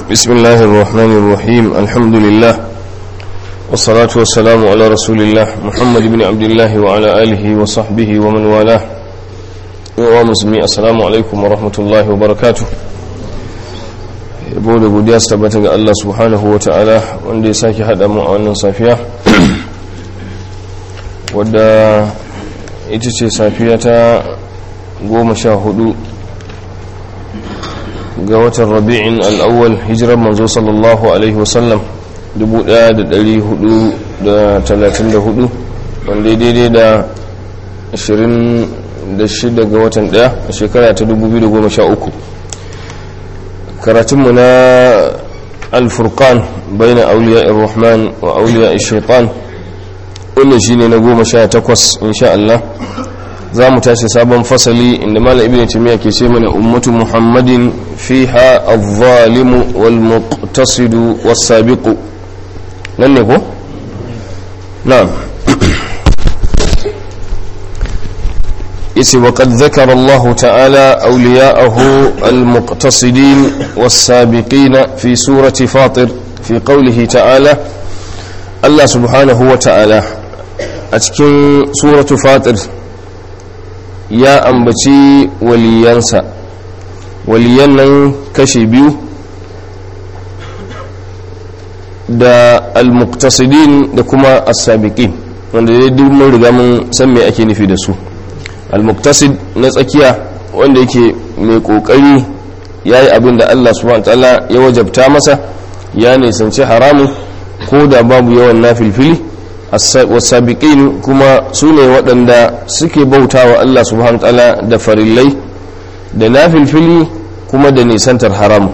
بسم الله الرحمن الرحيم الحمد لله والصلاة والسلام على رسول الله محمد بن عبد الله وعلى آله وصحبه ومن والاه ومسلمي السلام عليكم ورحمة الله وبركاته yabo da godiya su tabbata ga Allah subhanahu wa ta'ala wanda ya sake haɗa mu a wannan safiya wadda ita ce safiya ta goma sha hudu ga watan rabi'in al'awwal hijirar manzo sallallahu alaihi wasallam 1434 wanda daidai da 26 ga watan daya a shekara ta 2013 karatunmu na alfurkan bai na auliya irrahman wa auliya shaitan wannan shine na goma sha takwas insha Allah za mu tashi sabon fasali inda malam ibn timiya ke ce mana ummatu muhammadin fiha adh-dhalimu wal muqtasidu was sabiqu nan ne ko na'am yace wa qad dhakara Allah ta'ala awliya'ahu al-muqtasidin was-sabiqin fi surati fatir fi qawlihi ta'ala Allah subhanahu wa ta'ala a cikin suratu fatir ya ambaci waliyansa waliyan nan kashi biyu da al-muqtasidin da kuma as-sabiqin wanda dai duk mun riga mun san me ake nufi da su al-muqtasid na tsakiya wanda yake mai kokari yayi abin da Allah subhanahu wataala ya wajabta masa ya nisanci haramun ko da babu yawan nafilfili wasabiqin kuma su ne waɗanda suke bauta wa Allah subhanahu wataala da farillai da nafilfili kuma da nisantar haramu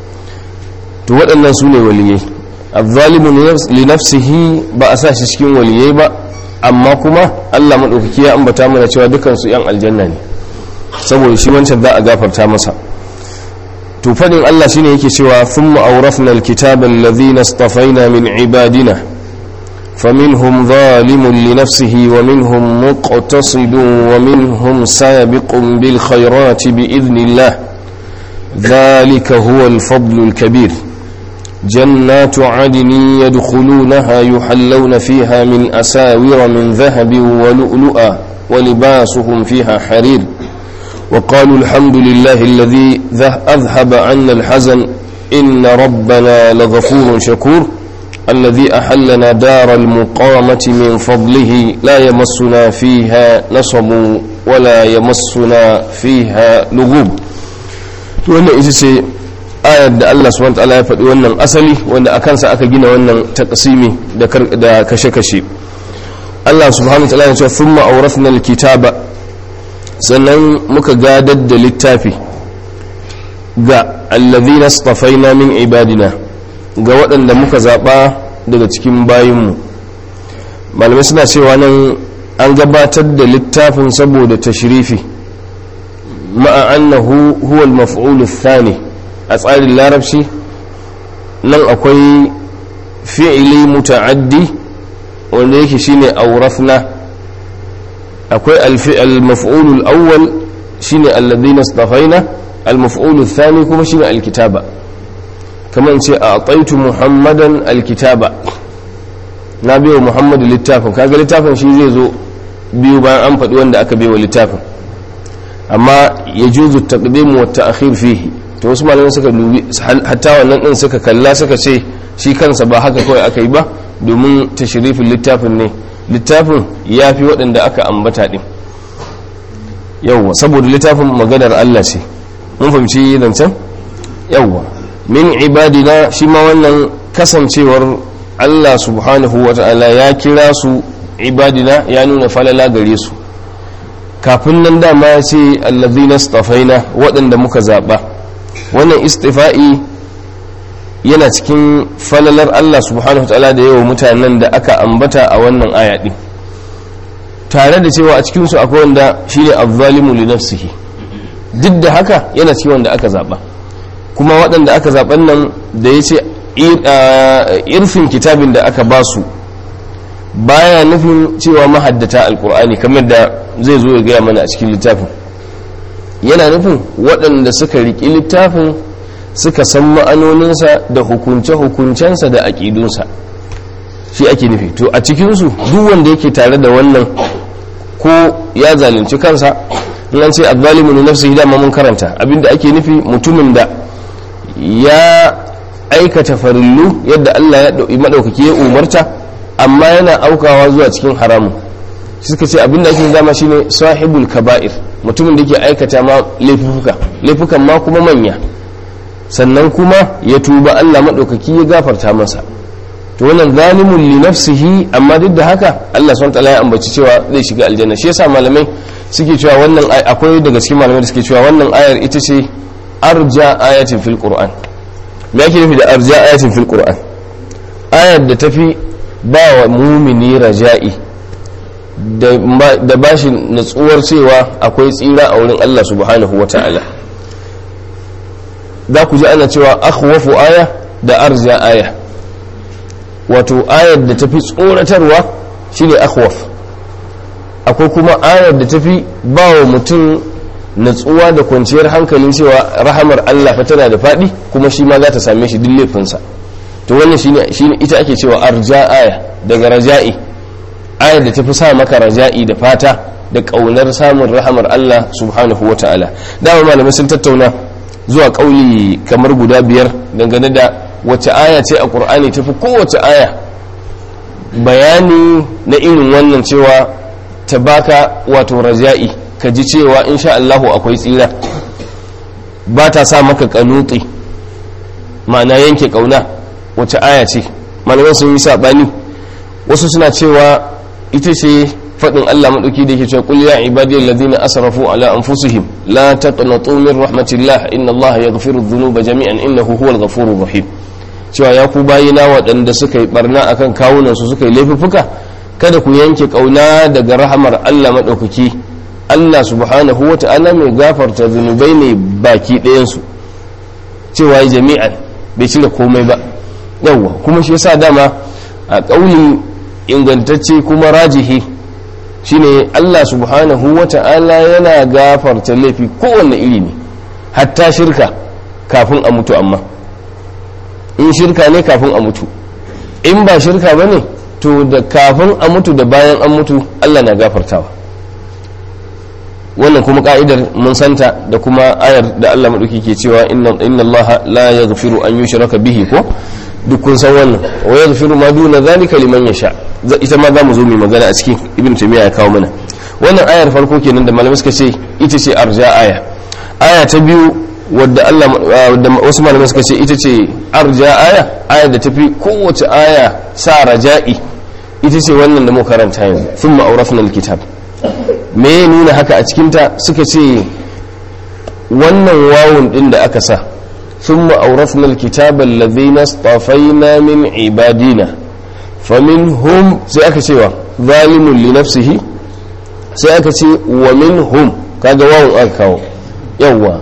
to waɗannan su ne waliyai azzalimu li nafsihi ba a sa shi cikin waliyai ba amma kuma Allah maɗaukaki ya ambata mana cewa dukansu yan aljanna ne saboda shi wancan za a gafarta masa to fadin Allah shine yake cewa thumma awrafna alkitaba alladhina istafaina min ibadina فمنهم ظالم لنفسه ومنهم مقتصد ومنهم سابق بالخيرات بإذن الله ذلك هو الفضل الكبير جنات عدن يدخلونها يحلون فيها من أساور من ذهب ولؤلؤا ولباسهم فيها حرير وقالوا الحمد لله الذي أذهب عنا الحزن إن ربنا لغفور شكور الذي أحلنا دار المقامة من فضله لا يمسنا فيها نصب ولا يمسنا فيها لغوب wannan ita ce ayar da Allah subhanahu wataala ya faɗi wannan asali wanda a kansa aka gina wannan taqsimi da kashe-kashe Allah subhanahu wataala ya ce thumma awrathna alkitaba sannan muka gadar da littafi ga alladhina istafaina min ibadina ga waɗanda muka zaɓa daga cikin bayinmu malamai suna cewa nan an gabatar da littafin saboda tashrifi ma'a annahu huwa al-maf'ul thani a tsarin larabci nan akwai fi'ili muta'addi wanda yake shine awrafna akwai al-maf'ul al-awwal shine alladhina istafaina al-maf'ul ath-thani kuma shine al-kitaba kamar ce a tsaitu muhammadan alkitaba na biyo muhammadu littafin kaga littafin shi zai zo biyu bayan an faɗi wanda aka biyo littafin amma ya juzu taqdim wa ta'khir fihi to wasu malamai suka dubi hatta wannan din suka kalla suka ce shi kansa ba haka kawai aka yi ba domin tashrifin littafin ne littafin ya fi waɗanda aka ambata din yawwa saboda littafin maganar Allah ce mun fahimci zancen yawwa min ibadina shi ma wannan kasancewar Allah subhanahu wa ta'ala ya kira su ibadina ya nuna falala gare su kafin nan dama ya ce allazina stafaina waɗanda muka zaɓa wannan istifa'i yana cikin falalar Allah subhanahu wa ta'ala da yawa mutanen da aka ambata a wannan aya ɗin tare da cewa a cikinsu akwai wanda shine azzalimu li nafsihi duk da haka yana cikin wanda aka zaɓa kuma waɗanda aka zaɓen nan da ya ce irfin kitabin da aka ba su baya nufin cewa mahaddata alkur'ani kamar da zai zo ya gaya mana a cikin littafin yana nufin waɗanda suka riƙi littafin suka san ma'anoninsa da hukunce-hukuncensa da aƙidunsa shi ake nufi to a cikinsu duk wanda yake tare da wannan ko ya zalunci kansa in an ce azzalimu ne nafsihi dama mun karanta abinda ake nufi mutumin da ya aikata farillu yadda Allah ya madaukaki ya umarta amma yana aukawa zuwa cikin haramu suka ce abinda ake dama shine sahibul kaba'ir mutumin da yake aikata ma laifuka laifukan ma kuma manya sannan kuma ya tuba Allah madaukaki ya gafarta masa to wannan zalimun li nafsihi amma duk da haka Allah subhanahu wataala ya ambaci cewa zai shiga aljanna shi yasa malamai suke cewa wannan akwai daga cikin malamai da suke cewa wannan ayar ita ce arja ayatin fil qur'an me yake nufi da arja ayatin fil qur'an ayar da tafi ba wa mumini raja'i da bashi natsuwar cewa akwai tsira a wurin Allah subhanahu wataala za ku ji ana cewa akhwafu aya da arja aya wato ayar da tafi tsoratarwa shine akhwaf akwai kuma ayar da tafi ba wa mutum natsuwa da kwanciyar hankalin cewa rahamar Allah fa tana da faɗi kuma shi ma za ta same shi duk laifinsa to wannan shine shine ita ake cewa arja aya daga raja'i ayar da tafi sa maka raja'i da fata da kaunar samun rahamar Allah subhanahu wata'ala dama malamai sun tattauna zuwa kauli kamar guda biyar dangane da wace aya ce a ƙur'ani tafi kowace aya bayani na irin wannan cewa ta baka wato raja'i ka ji cewa insha Allahu akwai tsira ba ta sa maka kanuti ma'ana yanke kauna wace aya ce malaman sun yi saɓani wasu suna cewa ita ce faɗin Allah maɗauki da yake cewa qul ya ibadiyal ladina asrafu ala anfusihim la taqnatu min rahmatillah inna Allah yaghfiru dhunuba jami'an innahu huwal ghafurur rahim cewa ya ku bayina waɗanda suka yi barna akan kawunan su suka yi laifuffuka kada ku yanke kauna daga rahamar Allah maɗaukaki Allah subhanahu wa ta'ala mai gafarta zunubai ne baki ɗayansu cewa jami'an bai cire komai ba yawwa kuma shi yasa dama a ƙauli ingantacce kuma rajihi shine Allah subhanahu wa ta'ala yana gafarta laifi kowanne iri ne hatta shirka kafin a mutu amma in shirka ne kafin a mutu in ba shirka ba ne to da kafin a mutu da bayan an mutu Allah na gafartawa wannan kuma ka'idar mun santa da kuma ayar da Allah maɗauki ke cewa inna Allah la yaghfiru an yushraka bihi ko duk kun san wannan wa yaghfiru ma duna zalika liman yasha ita ma zamu zo mu magana a cikin ibn taymiya ya kawo mana wannan ayar farko kenan da malamai suka ce ita ce arja aya aya ta biyu wadda Allah wadda wasu malamai suka ce ita ce arja aya aya da tafi kowace aya sa raja'i ita ce wannan da mu karanta yanzu thumma awrafna alkitab me ya nuna haka a cikinta suka ce wannan wawun din da aka sa ثم أورثنا الكتاب الذين اصطفينا من عبادنا فمنهم سيأكا سوى ظالم لنفسه سيأكا سوى ومنهم كذا واو أكاو يوا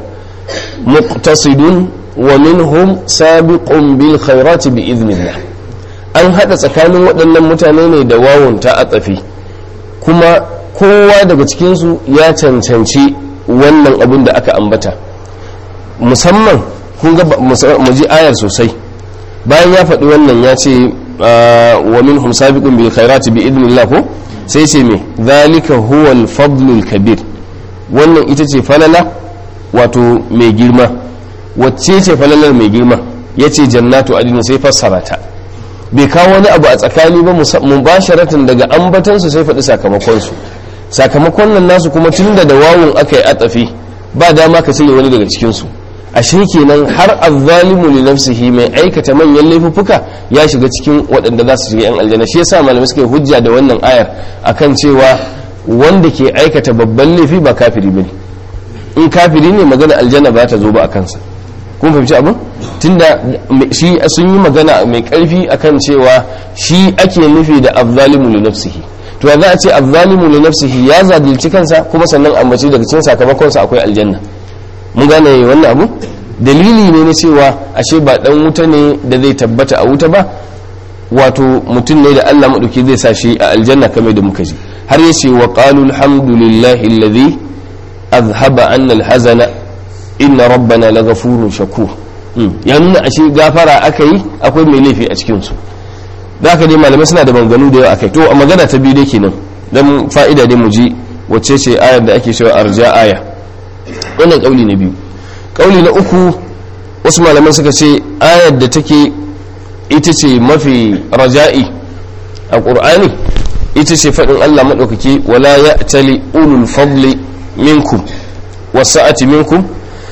مقتصد ومنهم سابق بالخيرات بإذن الله an haɗa tsakanin waɗannan mutane ne da wawon ta atsafi kuma kowa daga cikinsu ya cancanci wannan abin da aka ambata musamman kun ga mu ji ayar sosai bayan ya faɗi wannan ya ce wa minhum sabiqun bil khairati bi idnillah ko sai ce me zalika huwa al fadlul kabir wannan ita ce falala wato mai girma wacce ce falalar mai girma yace jannatu adin sai fassara ta bai kawo wani abu a tsakani ba mubasharatan daga ambatansu sai faɗi sakamakonsu sakamakon nan nasu kuma tunda da wawun aka yi atsafi ba dama ka cire wani daga cikinsu ashe kenan har azzalimu li nafsihi mai aikata manyan laifuffuka ya shiga cikin waɗanda za su shiga yan aljanna shi yasa malamai suka yi hujja da wannan ayar akan cewa wanda ke aikata babban laifi ba kafiri bane in kafiri ne magana aljanna ba ta zo ba a kansa kun fahimci abin tunda shi sun yi magana mai karfi akan cewa shi ake nufi da azzalimu li nafsihi to za a ce azzalimu li nafsihi ya zadilci kansa kuma sannan ambaci daga cikin sakamakonsa akwai aljanna mun gane wannan abu dalili ne na cewa ashe ba dan wuta ne da zai tabbata a wuta ba wato mutum ne da Allah madauki zai sa shi a aljanna kamar da muka ji har yace wa qalu alhamdulillahi alladhi azhaba anna alhazana inna rabbana laghafurun shakur ya nuna ashe gafara aka yi akwai mai laifi a cikinsu da aka dai malamai suna da banganu da yawa akai to a magana ta biyu dai kenan dan fa'ida dai mu ji wacce ce ayar da ake cewa arja aya wannan kauli na biyu kauli na uku wasu malaman suka ce ayar da take ita ce mafi raja'i a ƙur'ani ita ce faɗin Allah maɗaukaki wala ya tali ulul fadli minkum wasa'ati minkum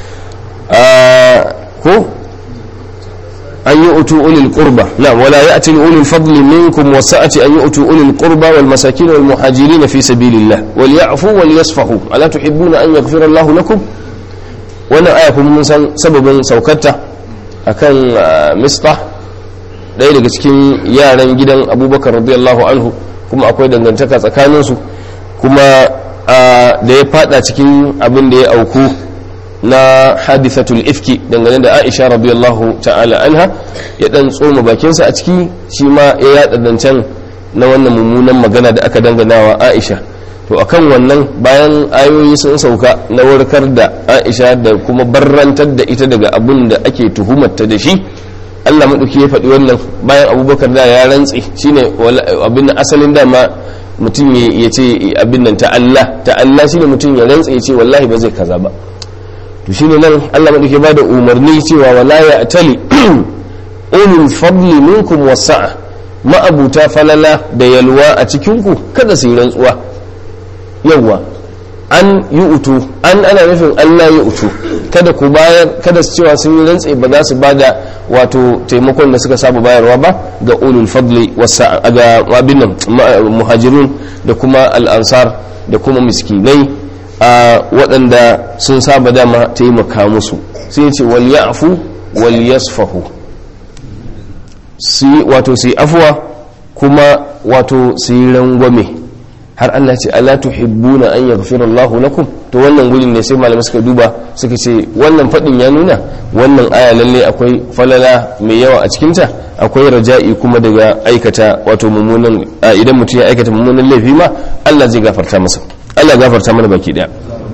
ko an yi utu ulil qurba na wala ya tali ulul fadli minkum wasa'ati an yi utu ulil qurba wal masakin wal muhajirin fi sabilillah wal ya'fu wal yasfahu ala tuhibbuna an yaghfira Allah lakum wannan aya kuma mun san sababin saukarta akan misbah ɗaya daga cikin yaran gidan abubakar radiyallahu anhu kuma akwai dangantaka tsakaninsu kuma da ya fada cikin abin da ya auku na hadithatul ifki dangane da aisha radiyallahu ta'ala anha ya dan tsoma bakinsa a ciki shi ma ya yada zancen na wannan mummunan magana da aka dangana wa aisha to akan wannan bayan ayoyi sun sauka na warkar da aisha da kuma barrantar da ita daga abin da ake tuhumarta da shi Allah maɗauki ya faɗi wannan bayan abubakar da ya rantse shine abin da asalin dama mutum ya ce abin nan ta Allah ta Allah shine mutum ya rantse ya ce wallahi ba zai kaza ba to shine nan Allah maɗauki ba da umarni cewa wala ya tali ulul fadli minkum wasa'a ma'abuta falala da yalwa a cikinku kada su yi rantsuwa yawwa an yi utu an ana nufin Allah ya utu kada ku bayar kada su cewa sun yi rantse ba za su bada wato taimakon da suka saba bayarwa ba ga ulul fadli wasa ga abin nan muhajirun da kuma al'ansar da kuma miskinai a waɗanda sun saba dama taimaka musu sai ce wal ya'fu wal yasfahu wato su yi afuwa kuma wato su yi rangwame har Allah ce ala tuhibbuna an yaghfira Allahu lakum to wannan gurin ne sai malamai suka duba suka ce wannan fadin ya nuna wannan aya lalle akwai falala mai yawa a cikin ta akwai raja'i kuma daga aikata wato mummunan idan mutum ya aikata mummunan laifi ma Allah zai gafarta masa Allah gafarta mana baki daya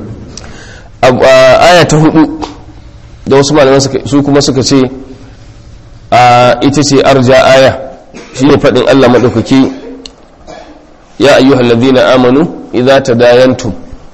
aya ta hudu da wasu malamai su kuma suka ce ita ce arja aya shine fadin Allah madaukaki ya ayyuhal ladhina amanu idza tadayantum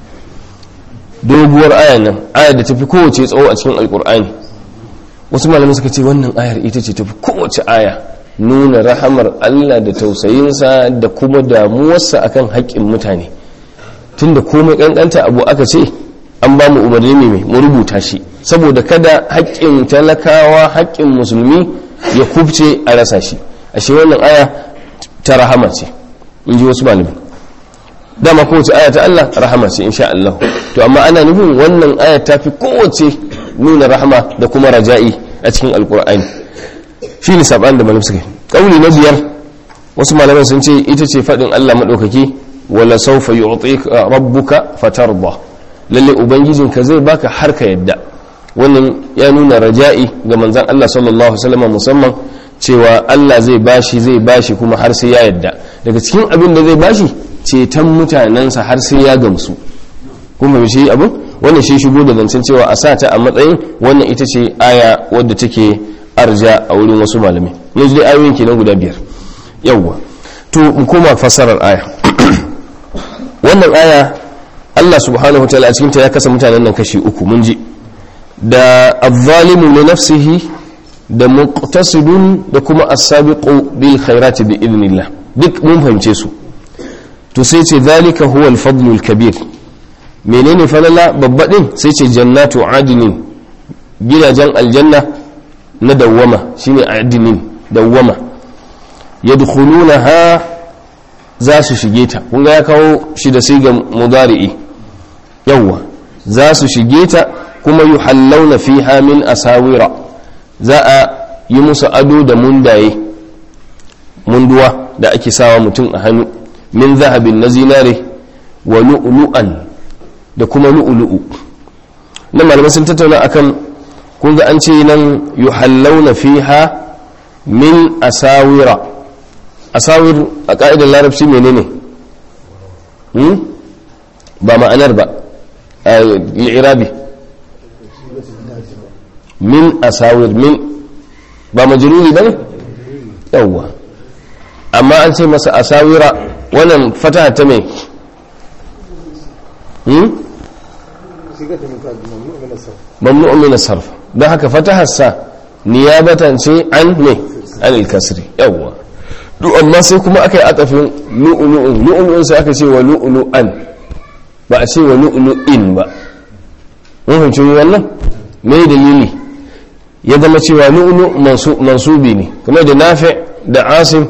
doguwar aya nan aya da tafi kowace tsawo a cikin alkur'ani wasu malamai suka ce wannan ayar ita ce tafi kowace aya nuna rahamar Allah da tausayinsa da kuma damuwarsa akan haƙƙin mutane tunda komai kankanta abu aka ce an ba mu umarni mai mu rubuta shi saboda kada haƙƙin talakawa haƙƙin musulmi ya kubce a rasa shi ashe wannan aya ta rahama ce in ji wasu malamai dama kowace aya ta Allah rahama ce insha Allah to amma ana nufin wannan aya ta fi kowace nuna rahama da kuma raja'i a cikin alkur'ani shi ne saban da malam suka kauli na biyar wasu malaman sun ce ita ce faɗin Allah maɗaukaki wala saufa yu'tika rabbuka fatarda lalle ubangijinka zai baka har ka yadda wannan ya nuna raja'i ga manzon Allah sallallahu alaihi wasallam musamman cewa Allah zai bashi zai bashi kuma har sai ya yadda daga cikin abin da zai bashi ceton mutanensa har sai ya gamsu kuma shi abin wannan shi shigo da zancen cewa a sata a matsayin wannan ita ce aya wadda take arja a wurin wasu malamai yanzu dai ayoyin kenan guda biyar yawwa to mu koma fassarar aya wannan aya Allah subhanahu wataala a cikinta ya kasa mutanen nan kashi uku mun ji da azzalimu li nafsihi da muqtasidun da kuma as-sabiqu bil khairati bi idnillah duk mun fahimce su to sai ce zalika huwa al-fadlul kabir menene falala babba din sai ce jannatu adinin gidajen aljanna na dawwama shine adinin dawwama yadkhulunaha za su shige ta kun ga ya kawo shi da siga mudari'i yawwa za su shige ta kuma yuhallawna fiha min asawira za a yi musu ado da mundaye munduwa da ake sawa mutum a hannu min zahabin na zinare wa lu'lu'an da kuma lu'lu'u na malamai sun tattauna akan kun ga an ce nan yuhallawna fiha min asawira asawir a ka'idar larabci menene hmm? ba ma'anar ba a irabi min asawir min ba majruri bane yawwa amma an ce masa asawira wannan fataha ta mai hmm mamnu'un min as-sarf don haka fatahar sa niyabatan ce an ne an al-kasri yawwa duk amma sai kuma aka yi atafin lu'lu'un lu'lu'un sai aka ce wa lu'lu'an ba a ce wa lu'lu'in ba mun fahimci wannan me dalili ya zama cewa lu'lu mansubi ne kuma da nafi da asim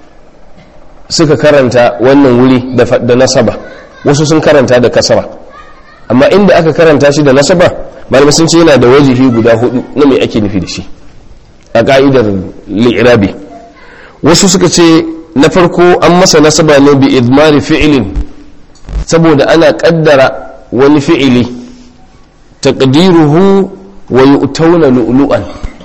suka karanta wannan wuri da nasaba wasu sun karanta da kasara amma inda aka karanta shi da nasaba malamai sun ce yana da wajihi guda hudu na mai ake nufi da shi a ka'idar li'irabi wasu suka ce na farko an masa nasaba ne bi idmari fi'ilin saboda ana kaddara wani fi'ili taqdiruhu wa yu'tawna lu'lu'an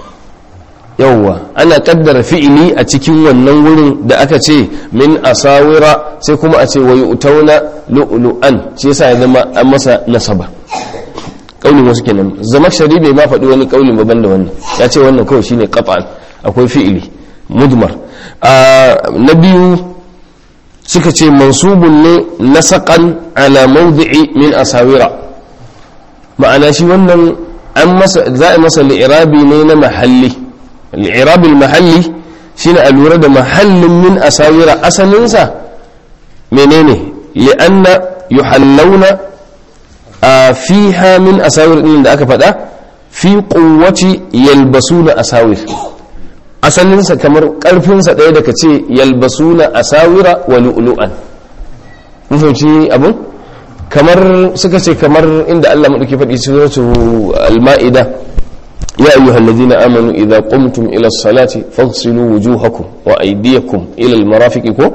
yawwa ana kaddara fi'ili a cikin wannan wurin da aka ce min asawira sai kuma a ce wa yu'tawna lu'lu'an shi yasa ya zama an masa nasaba kaulin wasu kenan zama shari bai ma faɗi wani kaulin baban da wannan ya ce wannan kawai shine qat'an akwai fi'ili mudmar na biyu suka ce mansubun ne nasaqan ala mawdi'i min asawira ma'ana shi wannan an masa za a masa li'irabi ne na mahalli li'irabi mahalli shine a lura da mahallin min asawira asalinsa menene li'anna yuhallawna a fiha min asawir din da aka faɗa fi quwwati yalbasuna asawir asalinsa kamar ƙarfinsa ɗaya daga ce yalbasuna asawira wa lu'lu'an mun fahimci abun kamar suka ce kamar inda Allah maɗauki faɗi suratu al-ma'ida ya ayyuhal ladina amanu idza qumtum ila as-salati faghsilu wujuhakum wa aydiyakum ila al-marafiqi ko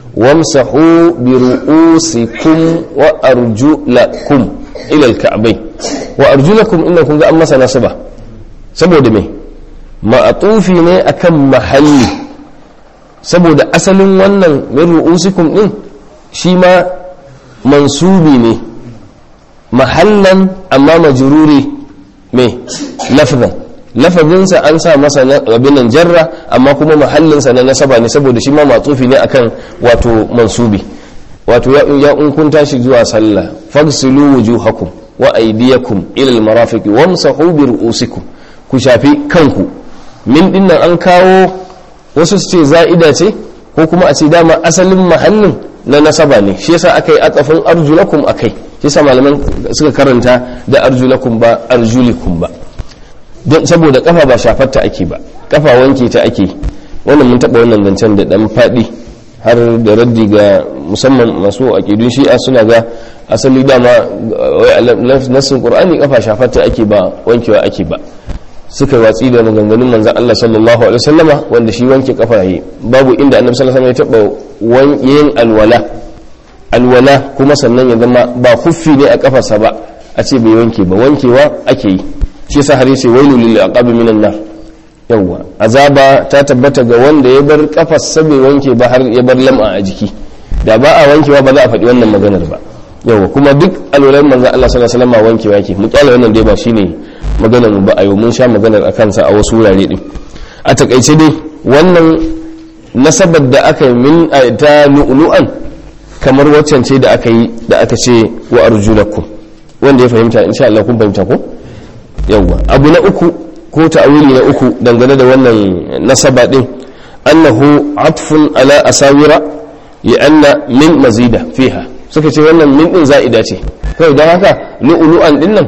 wamsahu bi ru'usikum wa arjulakum ila al-ka'bayn wa arjulakum innakum ga an masa nasaba saboda me ma'atufi ne akan mahalli saboda asalin wannan min ru'usikum din shi ma mansubi ne mahallan amma majruri me lafzan lafazinsa an sa masa abin nan jarra amma kuma mahallinsa na nasaba ne saboda shi ma matsufi ne akan wato mansubi wato ya in kun tashi zuwa sallah fagsilu wujuhakum wa aydiyakum ila almarafiq wamsahu bi ru'usikum ku shafi kanku min dinnan an kawo wasu su ce za'ida ce ko kuma a ce dama asalin mahallin na nasaba ne shi yasa aka yi atsafin arjulakum akai shi yasa malaman suka karanta da arjulakum ba arjulikum ba don saboda kafa ba shafarta ake ba kafa wanke ta ake wannan mun taba wannan zancen da dan fadi har da raddi ga musamman masu aqidun shi'a suna ga asali dama nassin qur'ani kafa shafarta ake ba wankewa ake ba suka yi watsi da maganganun manzan Allah sallallahu alaihi wasallama wanda shi wanke kafa yi babu inda annabi sallallahu alaihi wasallam ya taba yin alwala alwala kuma sannan ya zama ba kuffi ne a kafarsa ba a ce bai wanke ba wankewa ake yi shi yasa har yace wailu lil aqabi minan nar yawa azaba ta tabbata ga wanda ya bar kafarsa bai wanke ba har ya bar lam'a a jiki da ba a wankewa ba za a faɗi wannan maganar ba yawa kuma duk alwalan manzan Allah sallallahu alaihi wasallam wankewa yake mu kyale wannan dai ba shine maganar mu ba a yau mun sha maganar a kansa a wasu wurare din a takaice dai wannan nasabar da aka yi min ta lu'lu'an kamar waccan ce da aka yi da aka ce wa arjulakum wanda ya fahimta insha Allah kun fahimta ko yawa abu na uku ko ta'awili na uku dangane da wannan nasaba din annahu atfun ala asawira li'anna min mazida fiha suka ce wannan min din za'ida ce kawai don haka lu'lu'an din nan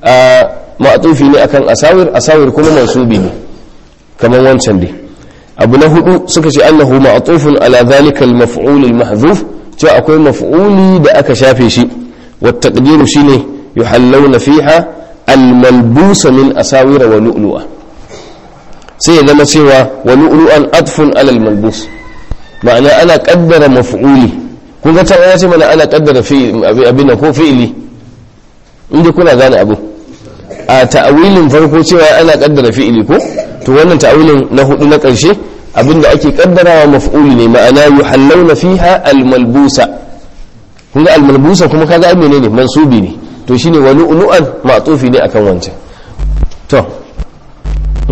ma'atufi ne akan asawir asawir kuma mansubi ne kamar wancan dai abu na hudu suka ce annahu ma'atufun ala zalika al-maf'ul al-mahdhuf cewa akwai maf'uli da aka shafe shi wa taqdiru shine yuhallawna fiha al-malbusa min asawira wa lu'lu'a sai ya zama cewa wa lu'lu'an atfun ala al-malbus ma'ana ana kaddara maf'uli kun ga ta ya ce mana ana kaddara fi'il abin ko fi'ili inda kuna gane abu a ta'awilin farko cewa ana kaddara fi'ili ko to wannan ta'awilin na hudu na karshe abinda ake kaddarawa maf'uli ne ma'ana yuhallawna fiha almalbusa kun ga almalbusa kuma kaga ai menene mansubi ne to shine wa lu'lu'an ma'tufi ne akan wancan to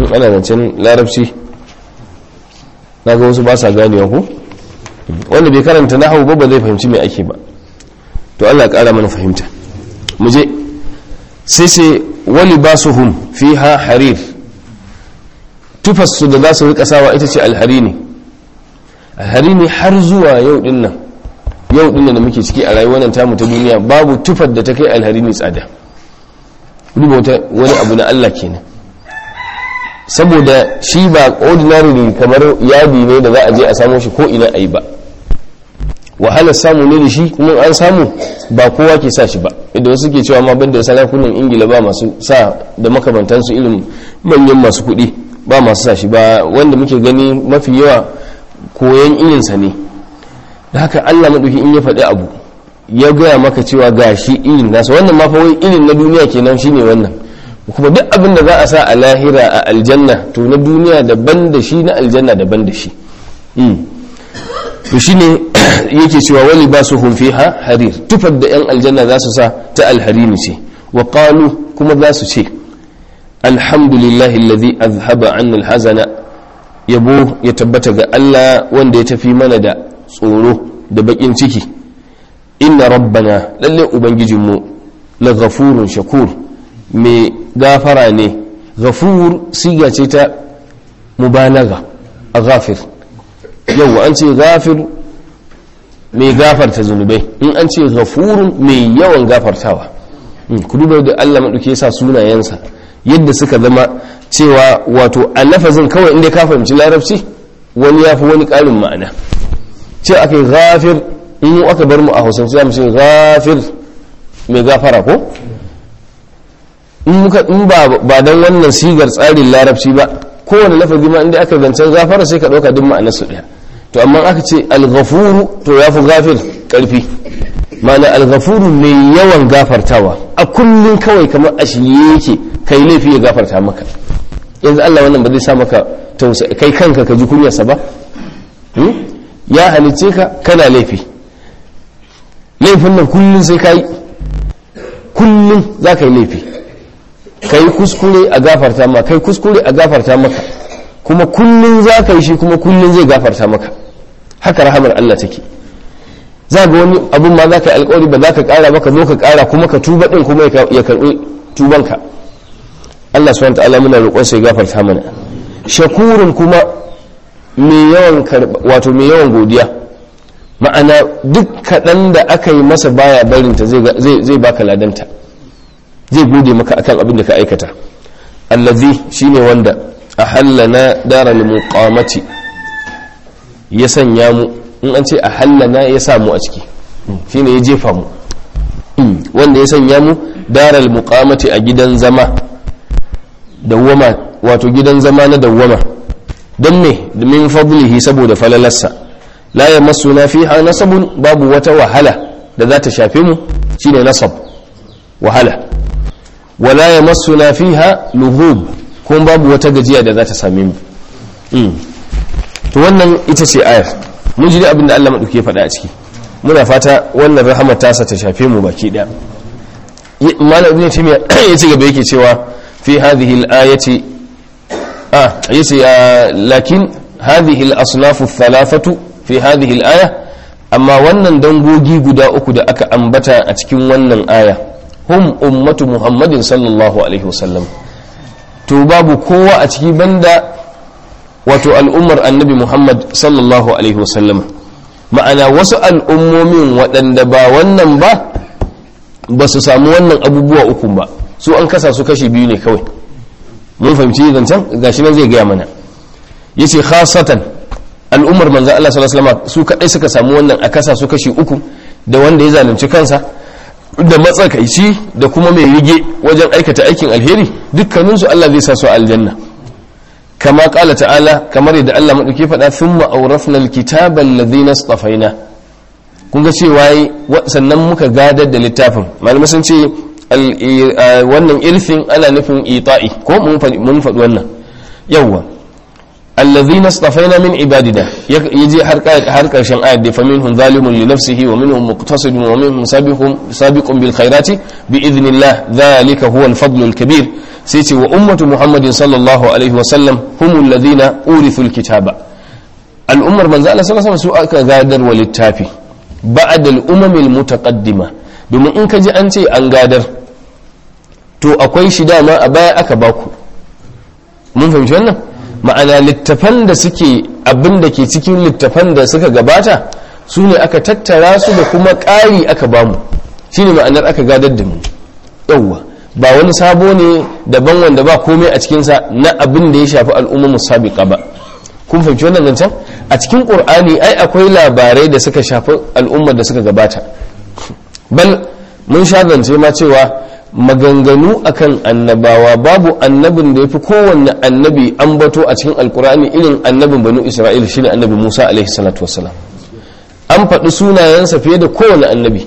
ana zancen larabci na ga wasu ba sa ganewa ko wanda bai karanta nahawu ba ba zai fahimci me ake ba to Allah ya kara mana fahimta mu je sai sai wali basuhum fiha harir tufassu da za su rika sawa ita ce alharini alharini har zuwa yau din nan yau din da muke ciki a rayuwar nan tamu ta duniya babu tufar da ta kai alharini tsada duba wani abu na Allah kenan saboda shi ba ordinary ne kamar yadi ne da za a je a samo shi ko ina a yi ba wahalar samu ne da shi kuma an samu ba kowa ke sa shi ba idan wasu ke cewa ma banda sarakunan ingila ba masu sa da makamantansu irin manyan masu kuɗi ba masu sa shi ba wanda muke gani mafi yawa koyan irinsa ne da haka allah maɗauki in ya faɗi abu ya gaya maka cewa ga shi irin nasa wannan ma fa wai irin na duniya kenan shine wannan kuma duk abin da za a sa a lahira a aljanna to na duniya daban da shi na aljanna daban da shi to shine yake cewa wali ba su fiha harir tufar da yan aljanna za su sa ta alharini ce wa qalu kuma za su ce alhamdulillahi alladhi azhaba anna alhazana yabo ya tabbata ga Allah wanda ya tafi mana da tsoro da bakin ciki inna rabbana lalle ubangijinmu la ghafurun shakur mai gafara ne ghafur siga ce ta mubalaga a ghafir yau an ce ghafir mai gafarta zunubai in an ce ghafurun mai yawan gafartawa ku duba da Allah maɗauke sa sunayensa yadda suka zama cewa wato a lafazin kawai inda ka fahimci larabci wani ya fi wani ƙarin ma'ana ce aka yi ghafir in aka bar mu a hausance za mu ce ghafir mai gafara ko in ba don wannan sigar tsarin larabci ba kowane lafazi ma inda aka zancen gafara sai ka ɗauka duk ma'anar su ɗaya to amma aka ce alghafuru to ya fi gafir ƙarfi ma'ana alghafuru mai yawan gafartawa a kullum kawai kamar a shirye yake kai laifi ya gafarta maka yanzu Allah wannan ba zai sa maka tausayi kai kanka ka ji kunyarsa ba ya halicce ka kana laifi laifin nan kullum sai ka yi kullum za ka yi laifi ka yi kuskure a gafarta maka kai kuskure a gafarta maka kuma kullum za ka yi shi kuma kullum zai gafarta maka haka rahamar Allah take za ga wani abun ma za ka yi alkawari ba za ka kara ba ka zo ka kara kuma ka tuba din kuma ya karbi tubanka Allah subhanahu ta'ala muna roƙon sai gafarta mana shakurun kuma mai yawan wato mai yawan godiya ma'ana duk kaɗan da aka yi masa baya barinta zai baka ladanta zai gode maka akan abin da ka aikata allazi shine wanda a hallana dara muqamati ya sanya mu in an ce a hallana ya samu a ciki shine ya jefa mu wanda ya sanya mu daral muqamati a gidan zama dawwama wato gidan zama na dawwama don me min fadlihi saboda falalarsa la yamassuna fiha nasabun babu wata wahala da za ta shafe mu shine nasab wahala wala yamassuna fiha lughub kuma babu wata gajiya da za ta same mu to wannan ita ce ayar mun ji abin da Allah madauke ya faɗa a ciki muna fata wannan rahamar tasa ta shafe mu baki daya malam ibn timiya ya ci gaba yake cewa fi hadhihi al-ayati ah yace lakin hadhihi al-asnaf ath-thalathatu fi hadhihi al-aya amma wannan dangogi guda uku da aka ambata a cikin wannan aya hum ummatu muhammadin sallallahu alaihi wasallam to babu kowa a ciki banda wato al'ummar annabi muhammad sallallahu alaihi wasallam ma'ana wasu al'ummomin waɗanda ba wannan ba ba su samu wannan abubuwa uku ba su an kasa su kashi biyu ne kawai mun fahimci zancen gashi nan zai gaya mana yace khasatan al'ummar manzo Allah sallallahu alaihi wasallam su kadai suka samu wannan a kasa su kashi uku da wanda ya zalunci kansa da matsakaici da kuma mai rige wajen aikata aikin alheri dukkaninsu Allah zai sa su aljanna kama kala ta'ala kamar yadda Allah maɗauki faɗa thumma awrafna alkitaba alladhina istafaina kun ga cewa sannan muka gadar da littafin malamai sun ce wannan irfin ana nufin ita'i ko mun faɗi wannan yawwa الذين اصطفينا من عبادنا يجي har karshen ayat da faminhum zalimun li nafsihi wa minhum muqtasidun wa minhum sabiqun sabiqun bil khairati bi idhnillah dhalika huwa al fadl al kabir sai ce wa ummatu muhammadin sallallahu alaihi wa sallam humul ladina urithu al kitaba al ummar manzo Allah sallallahu alaihi wasallam su aka gadar wa littafi ba'd al umam al mutaqaddima domin in ka ji an ce an gadar to akwai shi dama a baya aka baku mun fahimci wannan ma'ana littafan da suke abin da ke cikin littafan da suka gabata su ne aka tattara su da kuma ƙari aka bamu shi ne ma'anar aka gadar da mu yauwa ba wani sabo ne daban wanda ba komai a cikinsa na abin da ya shafi al'ummar sabiqa ba kun fahimci wannan zancen a cikin ƙur'ani ai akwai labarai da suka shafi al'ummar da suka gabata bal mun sha zance ma cewa maganganu akan annabawa babu annabin da ya fi kowanne annabi an bato a cikin alkur'ani irin annabin banu isra'ila shine annabi musa alaihi salatu wassalam an faɗi sunayensa fiye da kowane annabi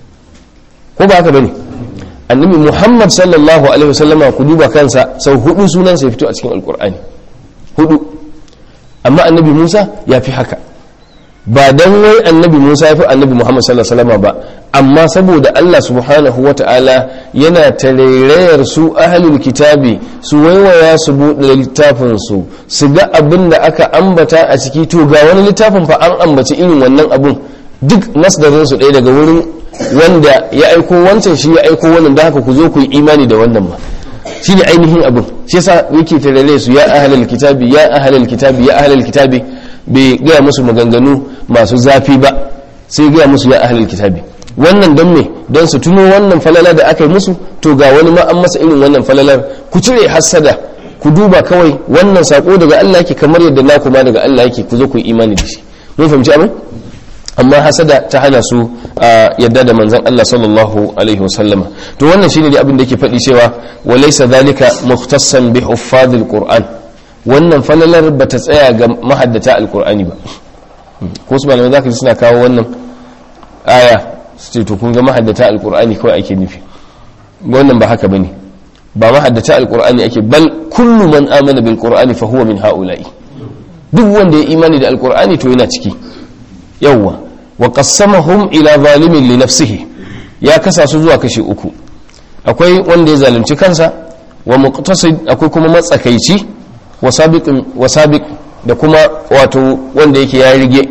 ko ba haka bane annabi muhammad sallallahu alaihi wasallama ku duba kansa sau hudu sunansa ya fito a cikin alkur'ani hudu amma annabi musa ya fi haka ba dan wai annabi Musa ya fi annabi Muhammad sallallahu alaihi wasallam ba amma saboda Allah subhanahu wata'ala yana tarairayar su ahlul kitabi su waiwaya su buɗe littafin su su ga abin da aka ambata a ciki to ga wani littafin fa an ambaci irin wannan abun duk masdarin su ɗaya daga wurin wanda ya aiko wancan shi ya aiko wannan da haka ku zo ku yi imani da wannan ba shi ne ainihin abin shi yasa yake tarare su ya ahlul kitabi ya ahlul kitabi ya ahlul kitabi bai gaya musu maganganu masu zafi ba sai gaya musu ya ahlul kitabi wannan don me don su tuno wannan falala da aka yi musu to ga wani ma an masa irin wannan falalar ku cire hassada ku duba kawai wannan sako daga Allah yake kamar yadda na kuma daga Allah yake ku zo ku yi imani da shi mun fahimci abin amma hasada ta hana su yadda da manzon Allah sallallahu alaihi wasallama to wannan shine da abin da yake faɗi cewa walaysa zalika mukhtassan bi huffazil qur'an wannan falalar ba ta tsaya ga mahaddata alkur'ani ba ko su malamai za ka ji suna kawo wannan aya su ce to kun ga mahaddata alkur'ani kawai ake nufi wannan ba haka bane ba mahaddata alkur'ani ake bal kullu man amana bil qur'ani fa huwa min haula'i duk wanda ya imani da alkur'ani to yana ciki yawwa wa qassamahum ila zalimin li nafsihi ya kasa su zuwa kashi uku akwai wanda ya zalunci kansa wa muqtasid akwai kuma matsakaici wasabiq da kuma wato wanda yake ya rige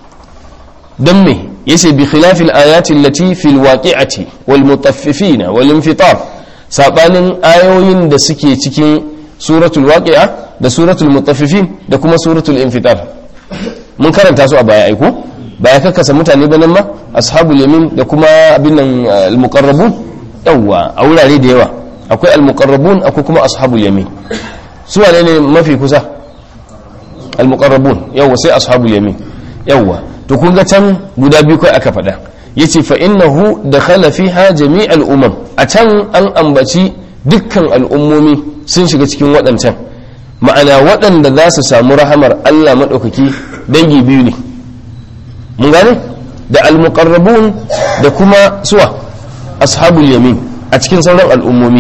don me yace bi khilafil ayati allati fil waqi'ati wal mutaffifin wal infitar sabanin ayoyin da suke cikin suratul waqi'a da suratul mutaffifin da kuma suratul infitar mun karanta su a baya aiko baya kakkasa mutane banan ma ashabul yamin da kuma abin nan al muqarrabun yawa a wurare da yawa akwai al muqarrabun akwai kuma ashabul yamin su wane ne mafi kusa al-muqarrabun yawa sai ashabul yamin yawa to kun ga can guda biyu kai aka faɗa yace fa innahu dakhala fiha jami'al umam a can an ambaci dukkan al'ummomi sun shiga cikin waɗancan ma'ana waɗanda za su samu rahamar Allah maɗaukaki dangi biyu ne mun gane da al-muqarrabun da kuma suwa ashabul yamin a cikin sauran al'ummomi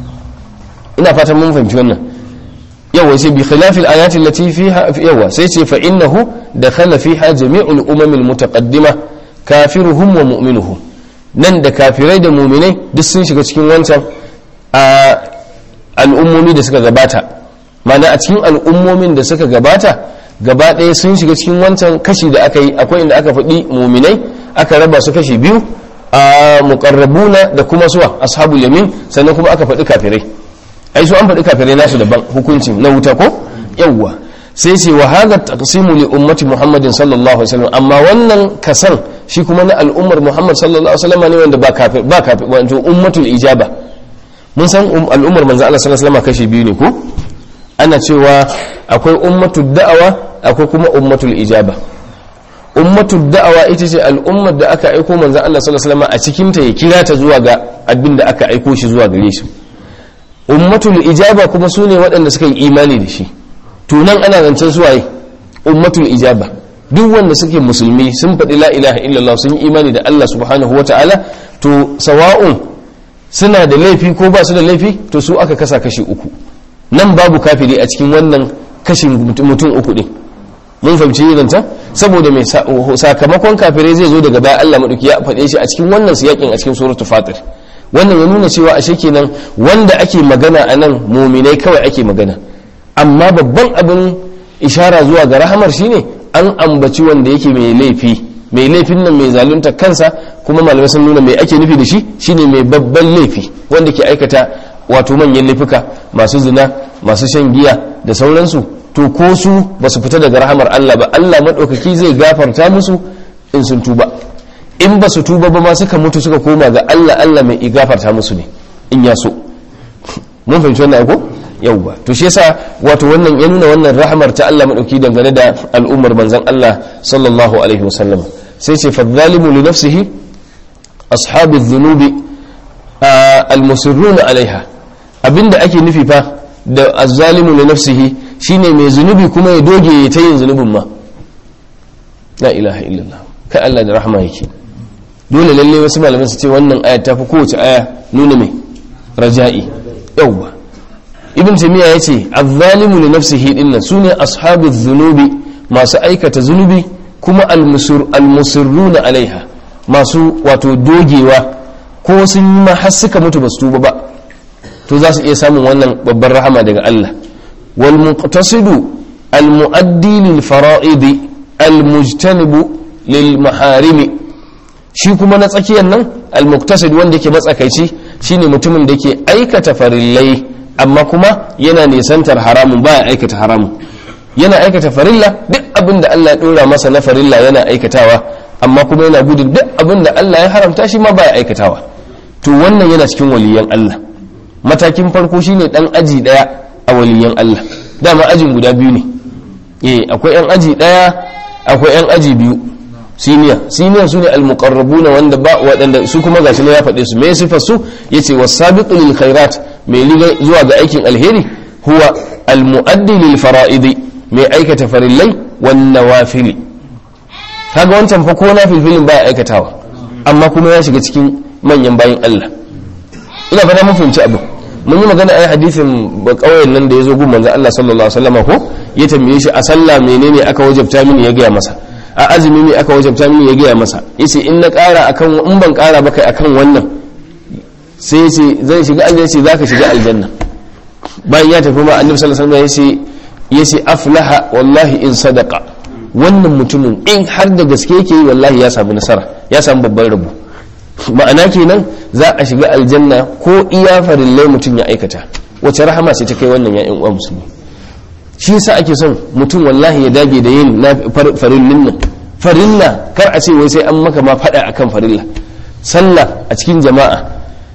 ina fatan mun fahimci wannan yawa sai bi khilafil ayati allati fiha yawa sai ce fa innahu dakhala fiha jami'ul umam almutaqaddima kafiruhum wa mu'minuhum nan da kafirai da mu'minai duk sun shiga cikin wancan a al'ummomi da suka gabata mana a cikin al'ummomin da suka gabata gaba ɗaya sun shiga cikin wancan kashi da aka yi akwai inda aka faɗi mu'minai aka raba su kashi biyu a muqarrabuna da kuma suwa ashabul yamin sannan kuma aka faɗi kafirai ai su an faɗi kafirai nasu daban hukuncin na wuta ko yawwa sai ce wa hadha taqsimu li ummati muhammadin sallallahu alaihi wasallam amma wannan kasan shi kuma na al'ummar muhammad sallallahu alaihi wasallam ne wanda ba kafir ba kafir wato ummatul ijaba mun san al'ummar manzo Allah sallallahu alaihi wasallam kashi biyu ne ko ana cewa akwai ummatul da'awa akwai kuma ummatul ijaba ummatul da'awa ita ce al'ummar da aka aiko manzo Allah sallallahu alaihi wasallam a cikin ta ya kira ta zuwa ga abin da aka aiko shi zuwa gare shi ummatul ijaba kuma su ne waɗanda suka yi imani da shi tunan ana zancen suwaye ummatul ijaba duk wanda suke musulmi sun faɗi la ilaha illallah sun yi imani da Allah subhanahu wa ta'ala to sawa'un suna da laifi ko ba su da laifi to su aka kasa kashi uku nan babu kafiri a cikin wannan kashin mutum uku din mun fahimci zanta saboda mai sakamakon kafirai zai zo daga baya Allah madauki ya faɗe shi a cikin wannan siyakin a cikin suratul fatir wannan ya nuna cewa ashe kenan wanda ake magana a nan muminai kawai ake magana amma babban abin ishara zuwa ga rahamar shine an ambaci wanda yake mai laifi mai laifin nan mai zalunta kansa kuma malamai sun nuna mai ake nufi da shi shine mai babban laifi wanda ke aikata wato manyan laifuka masu zina masu shan giya da sauransu to ko su ba su fita daga rahamar Allah ba Allah maɗaukaki zai gafarta musu in sun tuba in ba su tuba ba ma suka mutu suka koma ga Allah Allah mai gafarta musu ne in ya so mun fahimci wannan ko yauwa to shi yasa wato wannan ya nuna wannan rahamar ta Allah maɗauki dangane da al'ummar manzon Allah sallallahu alaihi wasallam sai ce fa zalimu li nafsihi ashabu dhunubi al-musirruna alaiha abinda ake nufi fa da azzalimu li nafsihi shine mai zunubi kuma ya doge ya ta yin zunubin ma la ilaha illallah kai Allah da rahama yake dole lalle wasu malaman su ce wannan aya ta fi kowace aya nuna mai raja'i yawwa ibn taymiya yace azzalimu li nafsihi dinnan sune ashabu dhunubi masu aikata zunubi kuma almusir almusirruna alaiha masu wato dogewa ko sun yi ma har suka mutu basu tuba ba to za su iya samun wannan babbar rahama daga Allah wal muqtasidu al muaddi lil fara'idi al mujtanibu lil maharimi shi kuma na tsakiyar nan al muqtasid wanda yake matsakaici shine mutumin da yake aikata farillai amma kuma yana nisantar haramun baya aikata haramun yana aikata farilla duk abin da Allah ya dora masa na farilla yana aikatawa amma kuma yana gudun duk abin da Allah ya haramta shi ma baya aikatawa to wannan yana cikin waliyan Allah matakin farko shine dan aji daya a waliyan Allah dama ajin guda biyu ne eh akwai yan aji daya akwai yan aji biyu siniya siniya sune almuqarrabuna wanda ba wadanda su kuma gashi ne ya faɗe su me sifar su yace wasabiqu lil khairat mai liga zuwa ga aikin alheri huwa almuaddi lil fara'idi mai aikata farillai wan nawafili kaga wancan fa ko na filfilin baya aikatawa amma kuma ya shiga cikin manyan bayin Allah ina fata mun fahimci abu mun yi magana ai hadisin ba kauyen nan da ya zo gun manzo Allah sallallahu alaihi wasallam ko ya tambaye shi a sallah menene aka wajabta mini ya gaya masa a azumi ne aka wajabta mini ya gaya masa yace in na ƙara akan in ban ƙara ba kai akan wannan sai yace zan shiga aljanna ce zaka shiga aljanna bayan ya tafi ma annabi sallallahu alaihi wasallam yace yace aflaha wallahi in sadaqa wannan mutumin in har da gaske yake yi wallahi ya samu nasara ya samu babban rabo ma'ana kenan za a shiga aljanna ko iya farillai mutum ya aikata wace rahama ce ta kai wannan ya'yan uwa musulmi shi yasa ake son mutum wallahi ya dage da yin na farillin nan farilla kar a ce wai sai an maka ma fada akan farilla sallah a cikin jama'a